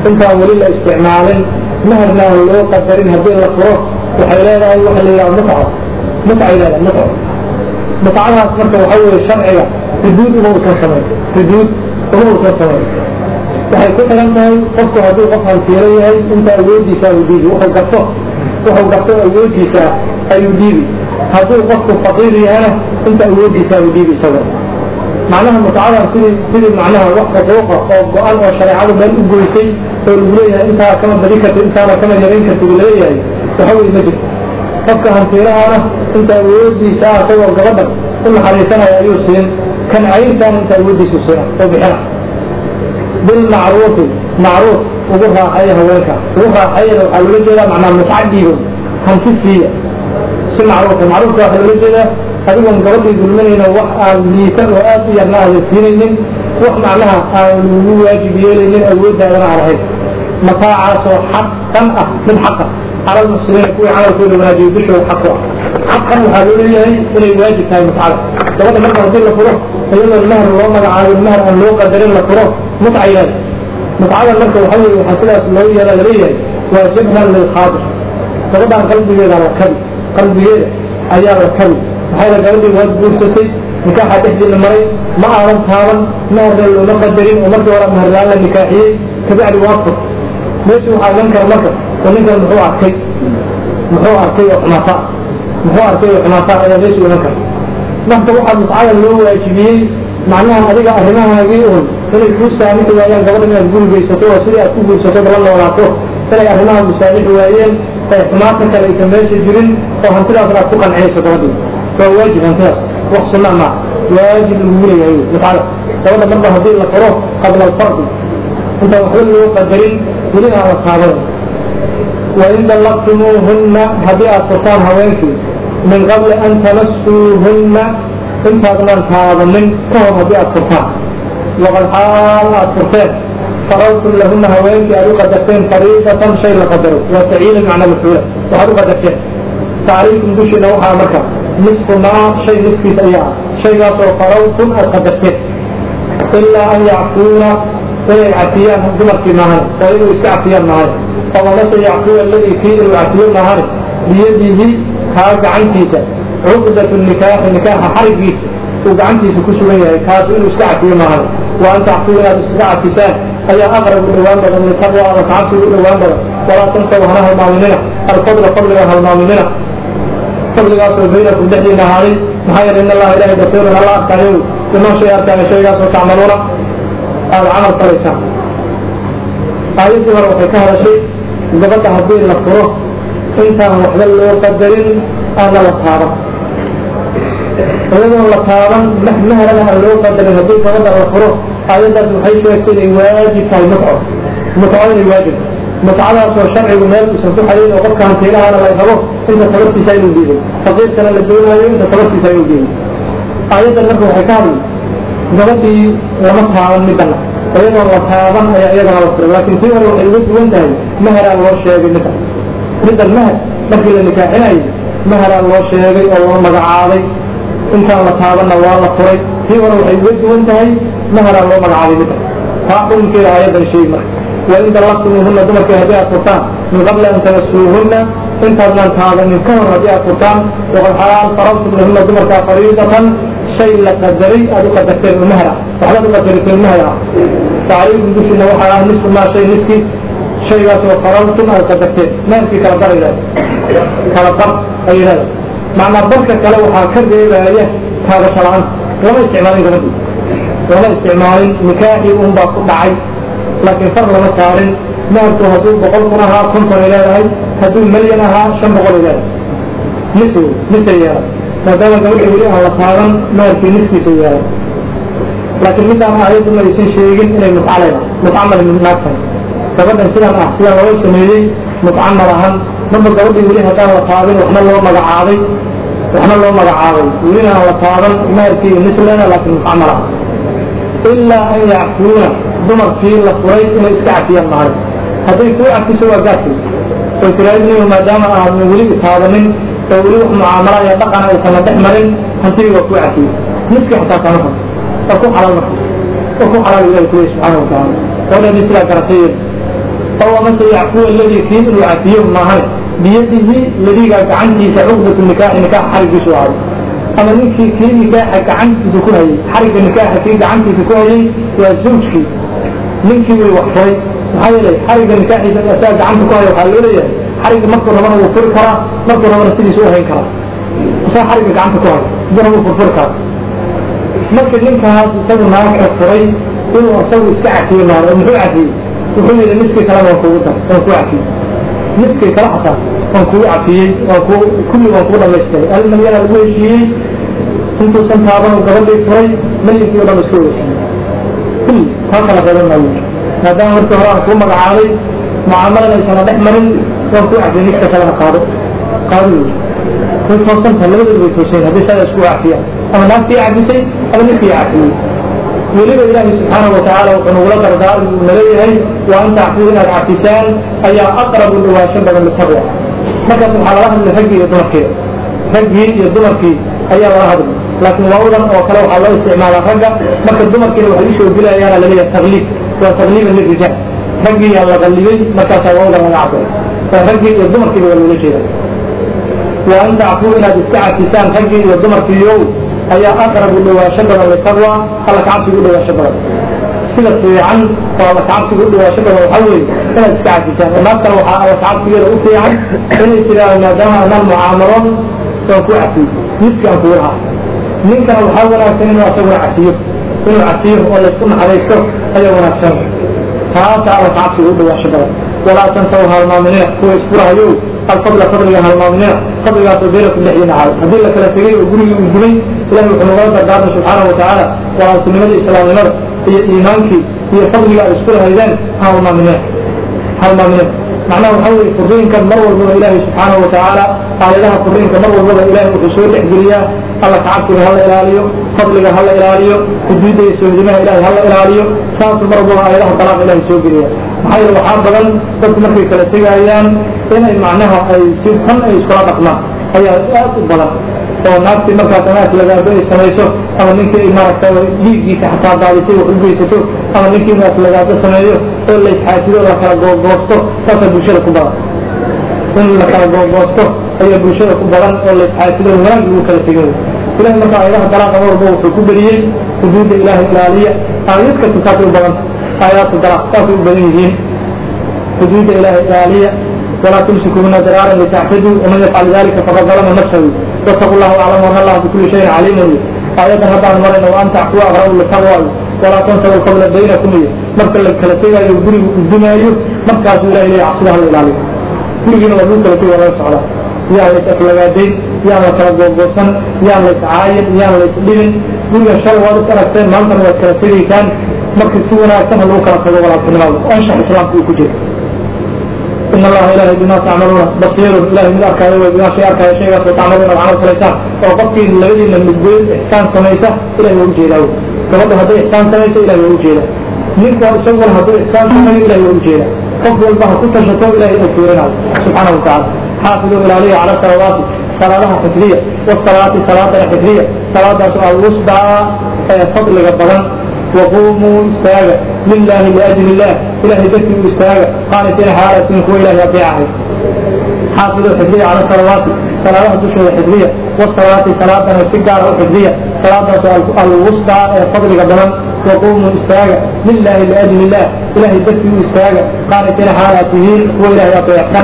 intaan weli la isticmaalin maharna aan loo qadarin haddii la furo waxay leedahay waxa la yidhaha mutco mutcay leedahay mutco mutcadaas marka waxa weeye sharciga xuduud uma usan samayn xuduud uma usan samayn waxay ku xiran tahay qofku hadduu qof hantiiro yahay inta awoodiisa ayuu dhiibi wuxuu garto wuxuu garto awoodiisa ayuu dhiibi hadduu qofku faqiir yahana inta awoodiisa ayuu dhiibi isaga macnaha mutcadan sidii sidii macnaha wax xuquuqa oo go-an oo shareecadu meel u goysay oo lagu leeyahay intaa kama badi karti intaana kama yarayn karti uu leeyahay waxa weye ma jirto qofka hantiirahana inta awoodiisa ah isagoo gabadha u naxariisanaya ayuu siin kan cayrtaana inta awoodiisu siina oo bixina bilmacruufi macruuf ugu raaxeeya haweenka ugu raaxeeyana waxaa loola jeedaa macnaa mutca dhiibo hanti siiya si macruufa macruufka waxaa loola jeedaa adigoon gabadhii dulminayna wax aan liisan oo aad u yarna aadan siinaynin wax macnaha aan lagu waajib yeelaynin awooddaadana aan ahayn mataacaasoo xaqan ah mid xaqa cala lmuslimiina kuwii camalkooda wanaajiyo dushooda xaq ku ah xaqan waxaa loo leeyahay inay waajib tahay mutcada gabadha marka haddii la furo iyadoon mahar loo magacaabin mahar aan loo qadarin la furo mutcay leedahay mutcadan marka waxa weye waxaa sidaas loo yeela laleeyahay waa jabhan lilkhaadir gabadhaan qalbigeeda la kabi qalbigeeda ayaa la kabi maxaa la gabadhii waad guursatay nikaaxa dhexdiina maray ma aadan taaban maharna looma qadarin oo markii hore maharlaan la nikaaxiyey kabacdi waa fur meeshu waxaa iman kara marka oo ninkan muxuu arkay muxuu arkay oo xumaata muxuu arkay oo xumaata ayaa meeshu iman kara marka waxaa mutcada loo waajibiyey macnaha adiga arrimahaagii un inay kuu saamixi waayaan gabadha inaad guri geysato oo sidii aad ku guursato dala noolaato inay arrimaha musaamixi waayeen ee xumaata kale aysan meesha jirin oo hantidaasna aad ku qancinayso gabadhii waa waajib hantidaas wax sunna ma waajib lagu leeyahay mutcada gabadha marba haddii la furo qabla alfardi intaan waxba loo qadarin weli aan la taaban wain dallaqtumuuhunna haddii aad furtaan haweenkii min qabli an tamasuuhunna intaadnaan taabanin ka hor haddii aad furtaan waqad xaal aad furteen faradtum lahuna haweenkii aad u qadarteen fariidatan shay la qadaro waa taciina macna mafcuula waxaad u qadarteen tacriifkum dushiina waxaa marka nisfu maa shay niskiis ayaa ah shaygaasoo faradtum aad qadarteen ilaa an yacfuuna inay cafiyaan dumarkii maahan oo inuu iska cafiyaan maahan fawamase yacfuwa aladii kii inuu cafiyo maahan biyadihi kaa gacantiisa cuqdatu nikaaxi nikaaxa xarigiisa uu gacantiisa ku sugan yahay kaasu inuu iska cafiyo maahan wa an tacfuu inaad iskaga cafisaan ayaa aqrab u dhowaan badan litaqwa ama tacabsiga u dhowaan badan walaa tansaw hana halmaaminina alfadla fadliga halmaaminina fadligaasoo baynakum dhexdiina ahaaday maxaa yeele in allaha ilahay basiirun alla arkaayo iman shay arkaayo shaygaasoo tacmaluuna aada camal falaysaan aayaddii hore waxay ka hadashay gabadha haddii la furo intaan waxba loo qadarin aana la taaban iyadoon la taaban mahrana aan loo qadarin haddii gabadha la furo aayaddaas waxay sheegtay inay waajib tahay mutco mutco inay waajib mutcadaasoo sharcigu meel uusan ku xayin oo qofka hantiilahana la rabo inta sababtiisa inuu diiday faqiirkana la doonaayo inta sababtiisa inuu diiday aayaddan marka waxay ka hadlay gabadhii lama taaban midana iyadoon la taaban ayaa iyadana la furay laakiin tii hore waxay uga duwan tahay maharaa loo sheegay midda middan mahar markii la nikaaxinayay maharaa loo sheegay oo loo magacaabay intaan la taabanna waa la furay tii hore waxay uga duwan tahay maharaa loo magacaabay midda taa xukunkeeda aayaddan sheegi marka wain dallaqtumuuhunna dumarkii haddii aad furtaan min qabli an tamasuuhunna intaadnaan taabanin ka hor haddii aad furtaan waqad xalaal faradtum lahunna dumarkaa fariidatan shay la qadaray aad u qadarteen oo mahar ah waxbaad u qadariteen mahar ah tacriifkum dushiina waxaa ah nisfu maa shay niski shaygaasoo faradtum aad qadarteen maharkii kala bar ayidhahda kala bar ay yidhahda macnaa barka kale waxaa ka reebaya taabasho la-aanta lama isticmaalin gabadhi lama isticmaalin nikaaxii un baa ku dhacay laakiin far lama saarin maharku hadduu boqol kun ahaa konton ay leedahay hadduu milyan ahaa shan boqol ay leedahay nis wey nisay yeelan maadaama gabadha weli aan la taaban maharkii niskiisa yeelan laakiin midaan aayaddu ma aysan sheegin inay mutca leedahay mutca male naag tahay gabadhan sidan ah sidan loo sameeyey mutca ma lahan marba gabadhii weli haddaan la taabin waxna loo magacaabay waxna loo magacaabay welina aan la taaban maharkii nis leeda laakiin mutca ma lahan ilaa an yacfuuna dumarkii la furay inay iska cafiyaan mahay hadday kuu cafiso waa gaadkay oo tiraadniyo maadaama aadna weli taabanin oo weli wax mucaamala iyo dhaqan aysana dhex marin hantigii waa kuu cafiyey niskii xataa kama fas waa ku xalaal marka waa ku xalaal ilahi kuleey subxaana watacaala gabadhani sidaa garatay oo amase yacfuwa aladii kii inuu cafiyo maahan biyadihi ladiga gacantiisa cuqdatu nikaaxi nikaax xarigiisu ahay ama ninkii kii nikaaxa gacantiisa ku hayay xarigga nikaaxa kii gacantiisa ku hayay waa zawjkii ninkii way wax furay maxaa yeelay xarigga nikaaxiisa asaa gacanta ku haya waxaa loo leeyahay xarigga markuu rabana wuu furi karaa markuu rabana sidiisa u hayn karaa asaa xarigga gacanta ku haya sidana wuu furfuri karaa marka ninkaas isagu naagka furay inuu isagu iska cafiyo maaro oo muxuu cafiyey wuxuu yidhi midkii kalena waan kugu dar waan kuu cafiyey midkii kale xataa waan kugu cafiyey waan ku kulli waan kugu dhamaystiray almalyana lagu heshiiyey intuusan taaban gabadhii furay mayinkii o dhan iska weysiiyey kulli taa kala qaban maayo maadaama markii hore aan kuu magacaabay mucaamalan aysana dhex marin waan kuu cafiyey midka kalena qaado qaado wey way toosantaha labadooda way toosan haddii saa isku cafiyaan ama naagtii cafisay ama ninkii cafiyey weliba ilaahi subxaanahu watacaala wuxuu nagula dardaarmi uu naleeyahay wa an tacfuu inaad cafisaan ayaa aqrabu dhawaasho badan litaqwa markaas waxaa lala hadlay raggii iyo dumarkeeda raggii iyo dumarkii ayaa lala hadlay laakiin waawadan oo kale waxaa loo isticmaalaa ragga marka dumarkiina waxay usoo gelayaana laleeyahay tagliib waa tagliiban lirijaal raggii yaa la qallibay markaasaa waawadan laga cabiray waa raggii iyo dumarkiiba waa loola jeeda wa an tacfuu inaad iska cafisaan raggii iyo dumarkiiyow ayaa aqrabu dhawaasho badan litaqwa alla kacabsiga u dhawaasho badan sida fiican oo alla kacabsiga u dhawaasho badan waxaa weeye inaad iska cafisaan oo naag kale waxaa alla kacabsigeeda u fiican inay tiraahdo maadaama anaan mucaamalo waan ku cafiyey midki aan kugu lahaa ninkana waxaa wanaagsan inuu asaguna cafiyo inuu cafiyo oo laysku naxariisto ayaa wanaagsan taasa alla kacabsiga u dhawaasho badan walaa tansaw halmaaminina kuwa isfurahayo alfadla fadliga halmaaminina fadligaasoo beelakum dhexdiina ahaay haddii la kala tegay oo gurigii uu dumay ilahi wuxuu nagala dardaarmay subxaanahu watacaala walaaltinimada islaamnimada iyo iimaankii iyo fadliga ay isku lahaydeen halmaaminina halmaaminina macnaha waxaa weye furdooyinkan mar walbaba ilaahay subxaanahu watacaala aayadaha furdooyinka mar walbaba ilahay wuxuu soo dhexgeliyaa alla kacabsiga hala ilaaliyo fadliga hala ilaaliyo xuduudda iyo sohdimaha ilahay hala ilaaliyo saasuu mar walbaba aayadaha dalaaqa ilahay soo geliya maxaa yeele waxaa badan dadku markay kala tegayaan inay macnaha ay si xun ay iskula dhaqmaan ayaa aad u badan oo naagtii markaas ama aslagaado ay samayso ama ninkii ay maaragta dhiiggiisa xataa daadisay wax u geysato ama ninkii inu aslagaado sameeyo oo la isxaasido la kala googoosto saasaa bulshada ku badan in la kala googoosto ayaa bulshada ku badan oo la isxaasido wanaag lagu kala tegay ilahi marka aayadaha dalaaqa walba wuxuu ku beriyey xuduudda ilaahay ilaaliya aayad kasta saasay u badan aayaadka dalaaq saasay u badan yihiin xuduudda ilaahay ilaaliya ولا تمسكوا منا ضرارا لتعتدوا ومن يفعل ذلك فقد ظلم نفسه واتقوا الله واعلموا ان الله بكل شيء عليم آية هذا مرنا وان تعفوا اغروا للتقوى ولا تنسوا القول بينكم مركا لكلا تيغا يقولي الدنيا مركا سورة إليه عصرها الإلالي كل جينا وضوك لكي ولا يسعلا يا ليس أفلقاتين يا ليس أبوغوصن يا ليس عايد يا ليس لبن كل شر وادس أركتين مالتا وكلا تيغي كان مركا سورة أكتم الوكا لكي ولا تنمال وانشاء إسلام في كجير إن الله إله بما تعملون بصير إله من أركان وبما شيء أركان شيء تعملون العمل فليسا وقفي الذي من الجوين إحسان سميسة إلى يوجه له فقد هذا إحسان سميسة إلى يوجه له منك أسول هذا إحسان سميسة إلى يوجه له قفل الله كل شيء إلى يوجه سبحانه وتعالى حافظوا إلى عليه على الصلوات صلاة حفظية والصلاة صلاة حفظية صلاة الوسطى فضل جبران وقوموا استاجا لله لأجل الله إله ذكر استاجا قانتين حالة منكم إله يطيعه حافظوا الحجرية على الصلوات صلاة تشهر الحجرية والصلاة صلاة السجارة الحجرية صلاة الوسطى فضل قبلا وقوموا استاجا لله لأجل الله إله ذكر استاجا قانتين حالته وإله يطيعه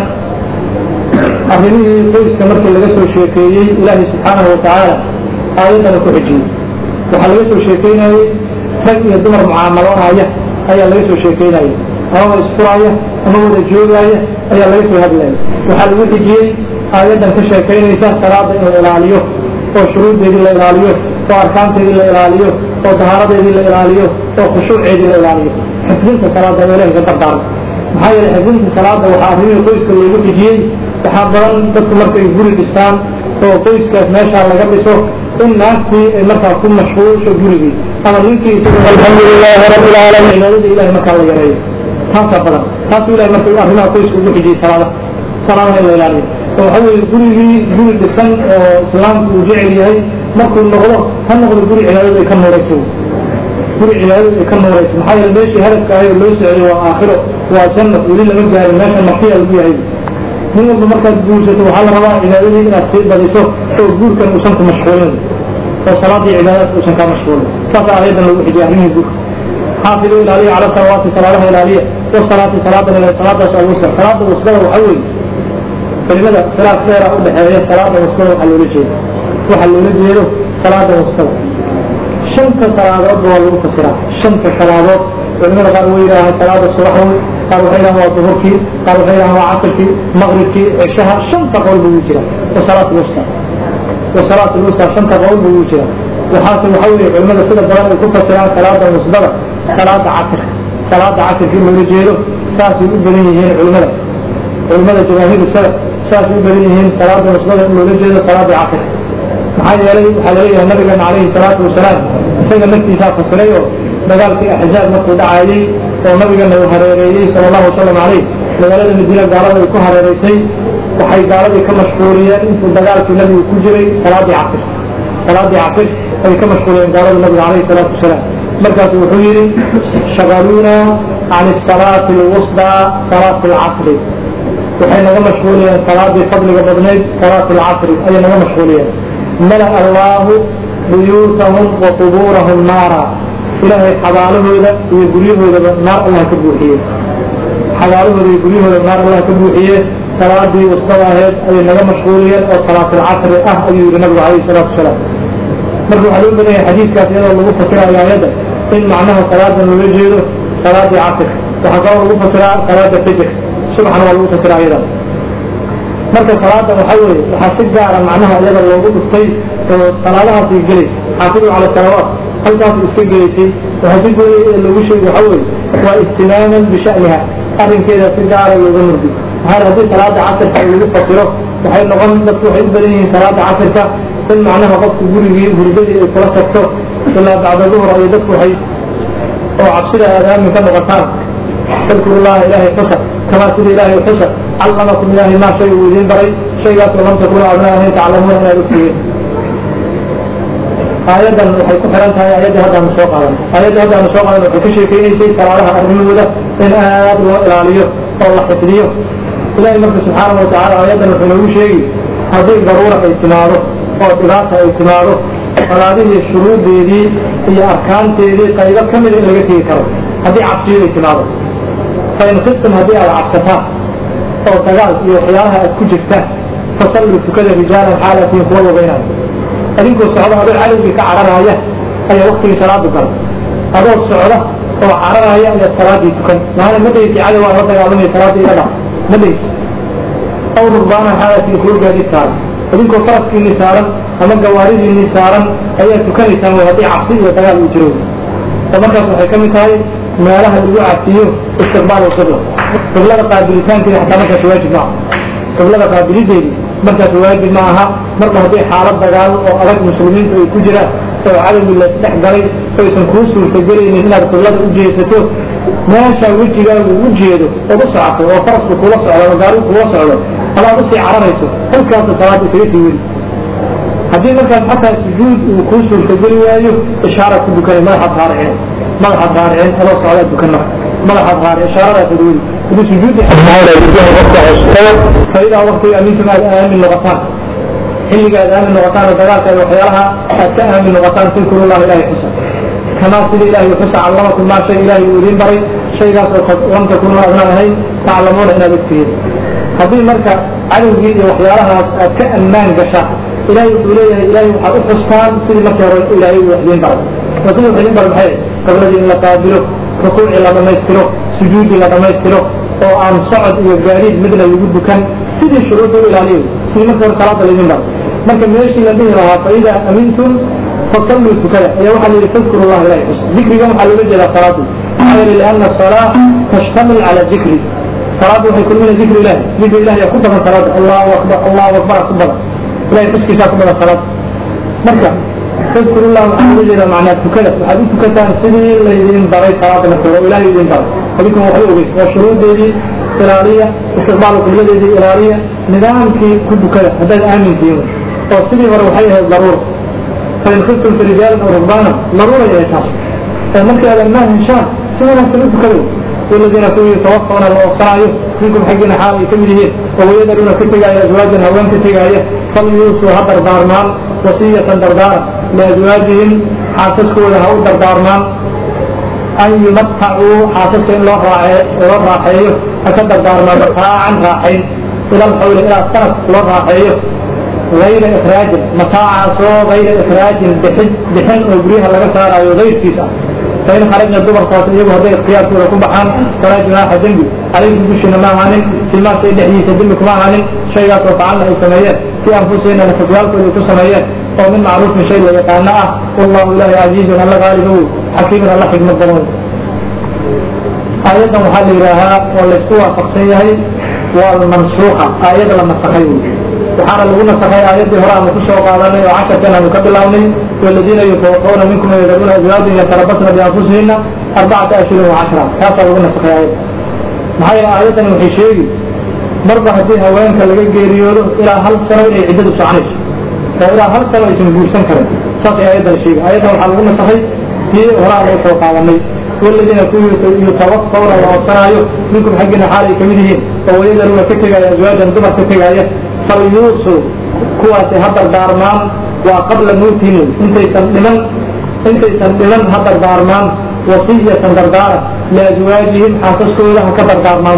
arrimihii qoyska markii laga soo sheekeeyey ilaahay subxaanahu watacaala aayadana ku xijiyey waxaa laga soo sheekeynayey rag iyo dumar mucaamaloonaya ayaa laga soo sheekeynaya amaba isfuraya ama wada joogaya ayaa laga soo hadlaya waxaa lagu xijiyey aayaddan ka sheekaynaysa salaada in la ilaaliyo oo shuruuddeedii la ilaaliyo oo arkaanteedii la ilaaliyo oo tahaaradeedii la ilaaliyo oo khushuuceedii la ilaaliyo xifdinta salaada oo ilahay ka dardaarma maxaa yeele xifdinta salaada waxaa arrimihii qoyska loogu xijiyey waxaa badan dadku markay guri dhistaan oo qoyskaas meeshaa laga dhiso in naagtii ay markaa ku mashquulsho gurigii ama ninkii alxamdulilaahi rabbi lcaalamiin cibaadada ilahay markaa la yareeyo taasaa badan taasuu ilahay marka arrimaha qoyska ugu xijiyey salaada salaadaha in la ilaaliyo oo waxa weeye gurigii guri dhisan oo islaamku uu jecel yahay markuu noqdo ha noqdo guri cibaadada ay ka nuurayso guri cibaadada ay ka nuurayso maxaa yeele meeshii hadafka ahay oo loo socday waa aakhiro waa janno weli lama gaarin meesha makiya lagu yahay nin walba markaad guursato waxaa la rabaa cibaadadii inaad sii badiso oo guurkan uusan ku mashquulin oo salaadii cibaadaadka uusan kaa mashquulin saasa ayadan lagu xijiyay arrimihii guurka xaafidu ilaaliya cala salawaati salaadaha ilaaliya wasalaati salaadan ilaaliya salaadaas alwusra salaada wusrada waxa weeye kelimada khilaaf dheera u dhexeeya salaada wusrada waxaa loola jeeda waxaa loola jeedo salaada wusrada shanta salaadoodba waa lagu fasiraa shanta salaadood culimada qaar way yidhaahaan salaada subaxwi qaar waxay yidhahaan waa duhurkii qaar waxay yidhahaan waa casirkii maqribkii cishaha shanta qowl buu jira wasalaat lwusta wasalaat lwusta shanta qowl buu jira waxaase waxa weeye culimada sida badan ay ku fasiraan salaada wusdada salaada casirka salaada casirkii loola jeedo saasay u badan yihiin culimada culimada jamaahiiru salaf saasay u badan yihiin salaada wusdada in loola jeedo salaada casirka maxaa yeelay waxaa laleeyahay nabigeena calayhi salaatu wasalaam isaga naftiisaa fasiray oo dagaalkii axzaab markuu dhacaayey oo nabigana uu hareereeyey sala allahu wasalam caleyh magaalada madiina gaalada ay ku hareereysay waxay gaaladii ka mashquuliyeen intuu dagaalkii nabigu ku jiray salaadii casir salaadii casir ay ka mashquuliyeen gaalada nabiga calayhi salaatu wasalaam markaasu wuxuu yidhi shagaluuna can salaati alwusdaa salaati alcasri waxay naga mashquuliyeen salaadii fadliga badnayd salaati alcasri ayay naga mashquuliyeen mala'a allaahu buyuutahum wa qubuurahum naara ilaahay xabaalahooda iyo guryahoodaba naar allah ka buuxiye xabaalahooda iyo guryahooda naar allah ka buuxiye salaadii wastada aheed ayay naga mashquuliyeen oo salaatilcasri ah ayuu yihi nabigu calayhi salaatu wasalaam marka waxaa loo badan yahay xadiidkaas iyadoo lagu fasirayo aayadda in macnaha salaadan loola jeedo salaadii casirka waxaa kaloo lagu fasiraa salaada fijr subaxna waa lagu fasiraa ayadan marka salaadan waxaa weeye waxaa si gaara macnaha iyada loogu dhuftay oo salaadahaasay gelaysa xaafidu cala salawaat halkaas iska gelaysay waxaa si goonaya ee lagu sheegi waxaa weeye waa ihtimaaman bisha'niha arrinkeeda si gaara looga murdi maxaa haddii salaada casirka lagu fasiro waxay noqon dadku waxay u badan yihiin salaada casirka in macnaha qofku gurigii hurdadii ay kula tagto ilaa bacda duhur ay dadku waxay oo cabsida aadaamin ka noqotaan tadkuru llaha ilaahay xusa kamaa sida ilaahay xusa callamakum ilaahay maa shay uu idiin baray shaygaasoo lam takunu adna ahayn taclamuuna inaad ogtihiin aayaddan waxay ku xiran tahay aayaddii haddaanu soo qaadan aayaddii haddaanu soo qaadan waxay ka sheekeynaysay salaadaha arrimahooda in aad loo ilaaliyo oo la xifdiyo ilahay marka subxaanahu watacaala aayaddan wuxuu noogu sheegi haddii daruura ay timaado oo dhibaata ay timaado salaadihii shuruudeedii iyo arkaanteedii qaybo ka mida in laga tegi karo haddii cabsiyo ay timaado fain khiftum haddii aad cabsataan oo dagaal iyo waxyaalaha aad ku jirtaan fasalluu tukada rijaalan xaalatiin kuwa lugaynaayo adinkoo socda adoo cadowgii ka cararaaya ayaa waktigii salaadu galay adoo socda oo cararaaya ayaad salaadii tukan maana ma dhaysi cadow aan la dagaalamaya salaadii iga dhac ma dhaysi aw rubbaanan xaalatiin kuwa gaadiid saaran idinkoo faraskiinii saaran ama gawaaridiinii saaran ayaa tukanaysaan way haddii cabsi iyo dagaal uu jiro oo markaas waxay ka mid tahay meelaha lagu cabsiyo istiqbaal qibla qiblada qaabilitaankeeda xataa markaas waajib maaha qiblada qaabilideedi markaas waajib ma aha marba haddii xaalad dagaal oo adag muslimiintu ay ku jiraan oo cadowgii la dhex galay oysan kuu suurtagelaynin inaad qiblada u jeesato meesha wejigaagu u jeedo ood u socoto oo farasku kula socdo ama gaarigu kula socdo alaad usii cararayso halkaasa salaada isaga sii weli haddii markaas xataa sujuud uu kuu suurtageli waayo ishaara ku dukanay madaxaad raaricin madaxaad raaricin adoo socdaa dukan marka madaxaad raaric ishaaradaasad weli hadii sujuudi faidaa waktiga amintum aad aamin noqotaan xilliga aad aamin noqotaan oo dagaalka iyo waxyaalaha aad ka aamin noqotaan tadkuru llah ilahay xusa kamaa sida ilahay xusa callamakum maa shay ilahay uu idiin baray shaygaas oo lam takunu adnaan ahayn taclamuuna inaad ogtihiin haddii marka cadowgii iyo waxyaalahaas aad ka ammaan gashaan ilahay wuxuu leeyahay ilahay waxaad u xustaan sidii markii hore ilaahay uu wax idiin baray oo sidii wax idiin baray maxay qibladii in la qaabilo rukuucii la dhammaystiro sujuudii la dhammaystiro oo aan socod iyo gaadiid midna lagu dukan sidii shuruudda u ilaaliyo sidii markii hore salaada laydin baray marka meeshii la dhihi lahaa faidaa amintum fasalluu tukada ayaa waxaa la yidhi fadkuru llah ilahay xus dikrigan waxaa loola jeedaa salaadu maxaa yeelay lianna asalaa tashtamil cala dikri salaadu waxay kulmina dikri ilahi dikri ilahi yaa ku badan salaada allahu akbar allahu akbar ku badan ilahay xuskiisaa ku badan salaada marka tadkuru llah waxaa loola jeedaa macnaa tukada waxaad u tukataan sidii laydin baray salaada marka hore ilahay idin baray adinkan waxba ogeys waa shuruudeedii ilaaliya istiqbaalu qibladeedii ilaaliya nidaamkii ku dukada haddaad aamintihiin oo sidii hore waxay ahayd daruura fain khiftum fi rijaalin aw rukbaana daruuray ahayd taas oo markii aadan maal heshaan si wanaagsan u tukado والذين كوا يتوفون الأوصايا منكم حقنا حال كمدهين ويذرون كتغايا أزواجا هوان كتغايا فليوصوا هدر دارمان وصية دردار لأزواجهم حاسسكوا لها دردارمان أن يمتعوا حاسسين الله راحيه أكدر دارمان متاعا راحين إلى الحول إلى السنة الله راحيه غير إخراج متاعا سو غير إخراج بحن بحن أبريها لغا سارا غير كيسا فإن خرجنا الدبر صوت إيجو هذا اختيار سورة كم بحان فلا جناح ذنبي عليكم بشنا ما عنين فيما سيد حديث ذنبك ما عنين شيء لا تفعلنا السمايات في أنفسنا نفتوال كل السمايات ومن معروف من شيء ويقعنا والله الله عزيز الله غالب حكيم الله حكمة ضمون آية محل إلها والاستوى فقسيه والمنسوخة آية لما تخيل waxaana lagu nasakhay aayaddii hore aanu kusoo qaadanay oo casharkan aanu ka bilownay waladiina yutawafawna minkum yadaruuna azwaajin yatarabasna bianfusihina arbacata ashhurin wacashra taasaa lagu nasakhay aayadda maxaa yeele aayaddani waxay sheegi marba haddii haweenka laga geeriyoodo ilaa hal sano inay ciddadu soconayso oo ilaa hal sano aysan guursan karin saasay aayaddan sheegi aayaddan waxaa lagu nasakhay tii hore aanu usoo qaadanay waladiina kuwii yutawafawna la oobsanaayo minkum xaggiina xaal ay kamid yihiin oo wayadaruuna ka tegaya azwaajan dumar ka tegaya falyuusuu kuwaasi ha dardaarmaan waa qabla mawtihim intaysan dhiman intaysan dhiman ha dardaarmaan wasiyatan dardaara liazwaajihim xaasaskooda ha ka dardaarmaan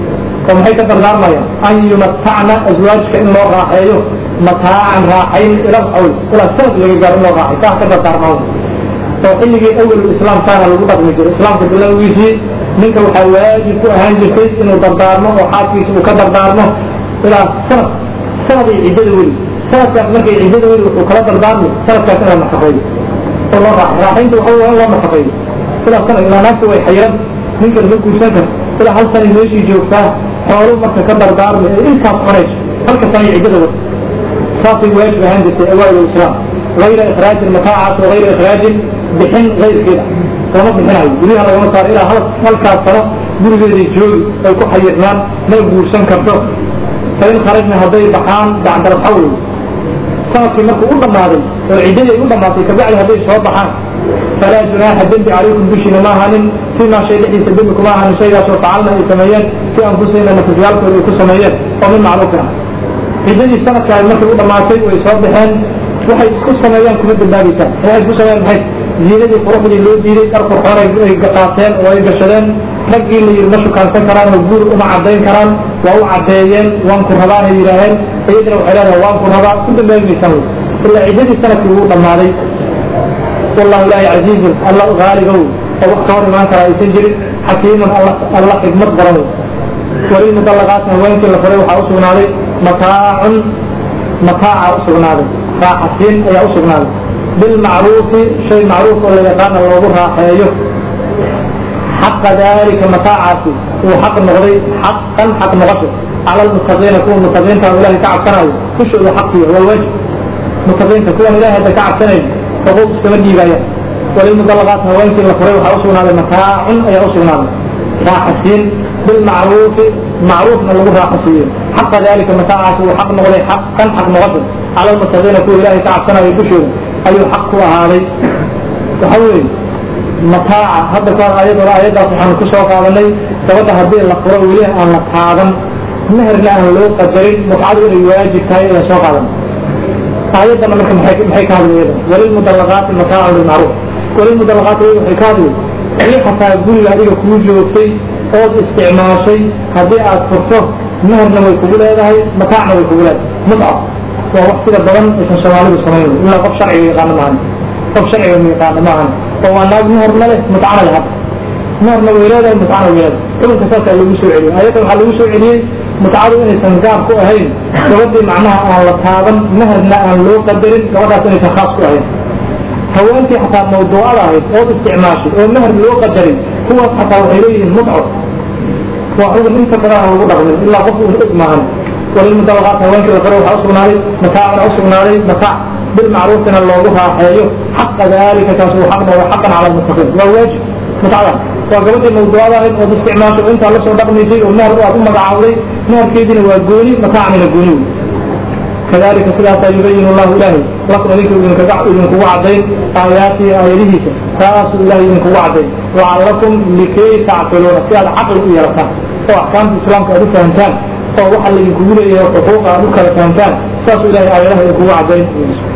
oo maxay ka dardaarmayaan an yumatacna azwaajka in loo raaxeeyo mataacan raaxayn ila awl ilaa sanad laga gaaro in loo raaxay kaa ka dardaarmaan oo xilligii awal islaam kaana lagu dhaqmi jiray islaamka bilowgiisii ninka waxaa waajib ku ahaan jirtay inuu dardaarmo oo xaaskiisa uu ka dardaarmo ilaa sanad sanad ay ciddada weli sanadkaas markay ciddada weli wuxuu kala dardaarmay sanadkaas in la nafaqeeyo oo loo raaxay raaxaynta waxa waa in loo nafaqeeyo ilaa sanad ilaa naagta way xayiran ninka lama guursan karo ilaa hal sanay meeshii joogtaa xoolo marka ka dardaarmay ee intaas cunayso halka sanay ciddada wata saasay waajib ahaan jirtay awaail islaam غayra ikhraajin mataacaas oo غayra ikhraajin bixin غayrkeeda lama bixinayo guryaha lagama saaro ilaa halkaas sano gurigeeday joogi ay ku xayirnaan ma guursan karto fain kharajna hadday baxaan bacda alxawl sanadkii markuu u dhammaaday oo ciddadii ay u dhammaatay kabacdi hadday soo baxaan falaa junaaxa dembi calaykum dushiina ma ahanin fimaa shay dhexdiisa dembi kuma ahanin shaygaasoo facalna ay sameeyeen fi anfusihina nafafyaalkooda ay ku sameeyeen oo min macruufin ah ciddadii sanadkaa markay u dhammaatay way soo baxeen waxay isku sameeyaan kuma dambaabaysaa waxay isku sameeyaan maxay ziinadii quruxdii loo diiday dhar qurxoon ay qaateen oo ay gashadeen raggii la yidhi ma shukaansan karaan oo guur uma caddayn karaan waa u caddeeyeen waan ku rabaan ay yidhaaheen iyadina waxay leedahay waan ku rabaa ku dambaabimaysan wey ilaa ciddadii sanadkii wuu dhammaaday wallahu ilaahi casiizun alla haaligow oo wax ka hor imaan kara aysan jirin xakiimun alla xigmad badan wey walilmudallaqaati haweenkii la furay waxaa u sugnaaday mataacun mataaca u sugnaaday raaxasiin ayaa u sugnaaday bilmacruufi shay macruuf oo la yaqaana loogu raaxeeyo xaqa dalika mataacaasi uu xaq noqday xaqan xaq noqosho cala lmuttaqiina kuwa muttaqiinta ilahay ka cabsanayo dushooda xaqiya waa waajib muttaqiinta kuwan ilahay hadda ka cabsanayo xuquuq iskama dhiibaya walilmudallaqaat haweenkii la furay waxaa u sugnaaday mataacun ayaa u sugnaaday raaxasiin bilmacruufi macruufna lagu raaxasiiyo xaqa dalika mataacaasi uu xaq noqday xaqan xaq noqosho cala lmuttaqiina kuwa ilahay ka cabsanayo dushooda ayuu xaq ku ahaaday waxa weeye mataaca hadda kahor ayadoo ayadaas waxaanu ku soo qaadanay gabadha haddii la furo weli aan la taaban meherna aan loo qadarin mutcadu inay waajib tahay ayaan soo qaadan ayaddana marka maxay maxay ka hadlay iyada walilmudallaqaati mataacan bilmacruuf walilmudallaqaati iyada waxay ka hadlay weli xataa guriga adiga kuu joogtay ood isticmaashay haddii aad furto meherna way kugu leedahay mataacna way kugu leedahay mutca waa wax sida badan aysan soomaalidu samayn ilaa qof sharciga yaqaano maahan qof sharciga ma yaqaano maahan oo waa naag meherna leh mutcana leh hadda meherna way leedahay mutcana way leedahay xukunka saasaa lagu soo celiyey ayadda waxaa lagu soo celiyey mutcadu inaysan gaar ku ahayn gabadhii macnaha aan la taaban meherna aan loo qadarin gabadhaas inaysan khaas ku ahayn haweentii xataa mawduucada ahayd ood isticmaashay oo meher loo qadarin kuwaas xataa waxay leeyihiin mutco waa xukun inta badan aan lagu dhaqmin ilaa qof uun og maahan walilmudallaqaat haweenkii la faro waxaa usugnaaday mataacna usugnaaday mataac bilmacruufina loogu raaxeeyo xaqa dalika kaas uu xaq noqdo xaqan cala lmuttaqiin waa waajib mutcada waa gabadhii mawduucada ahayd ood isticmaashay oo intaa lasoo dhaqmaysay oo meher aad u magacaawday meherkeediina waa gooni mataacnina gooni wey kadalika sidaasaa yubayin allahu ilaahay lakum idinka idinkugu cadayn aayaatihi aayadihiisa saasuu ilahay idinkugu cadday lacallakum likay tacqiluuna si aad caqli u yeelataan oo axkaamta islaamka aad u fahamtaan oo waxa laydinkugu leeyahay xuquuqa aad u kala fahamtaan saasuu ilahay aayadaha idinkugu caddayn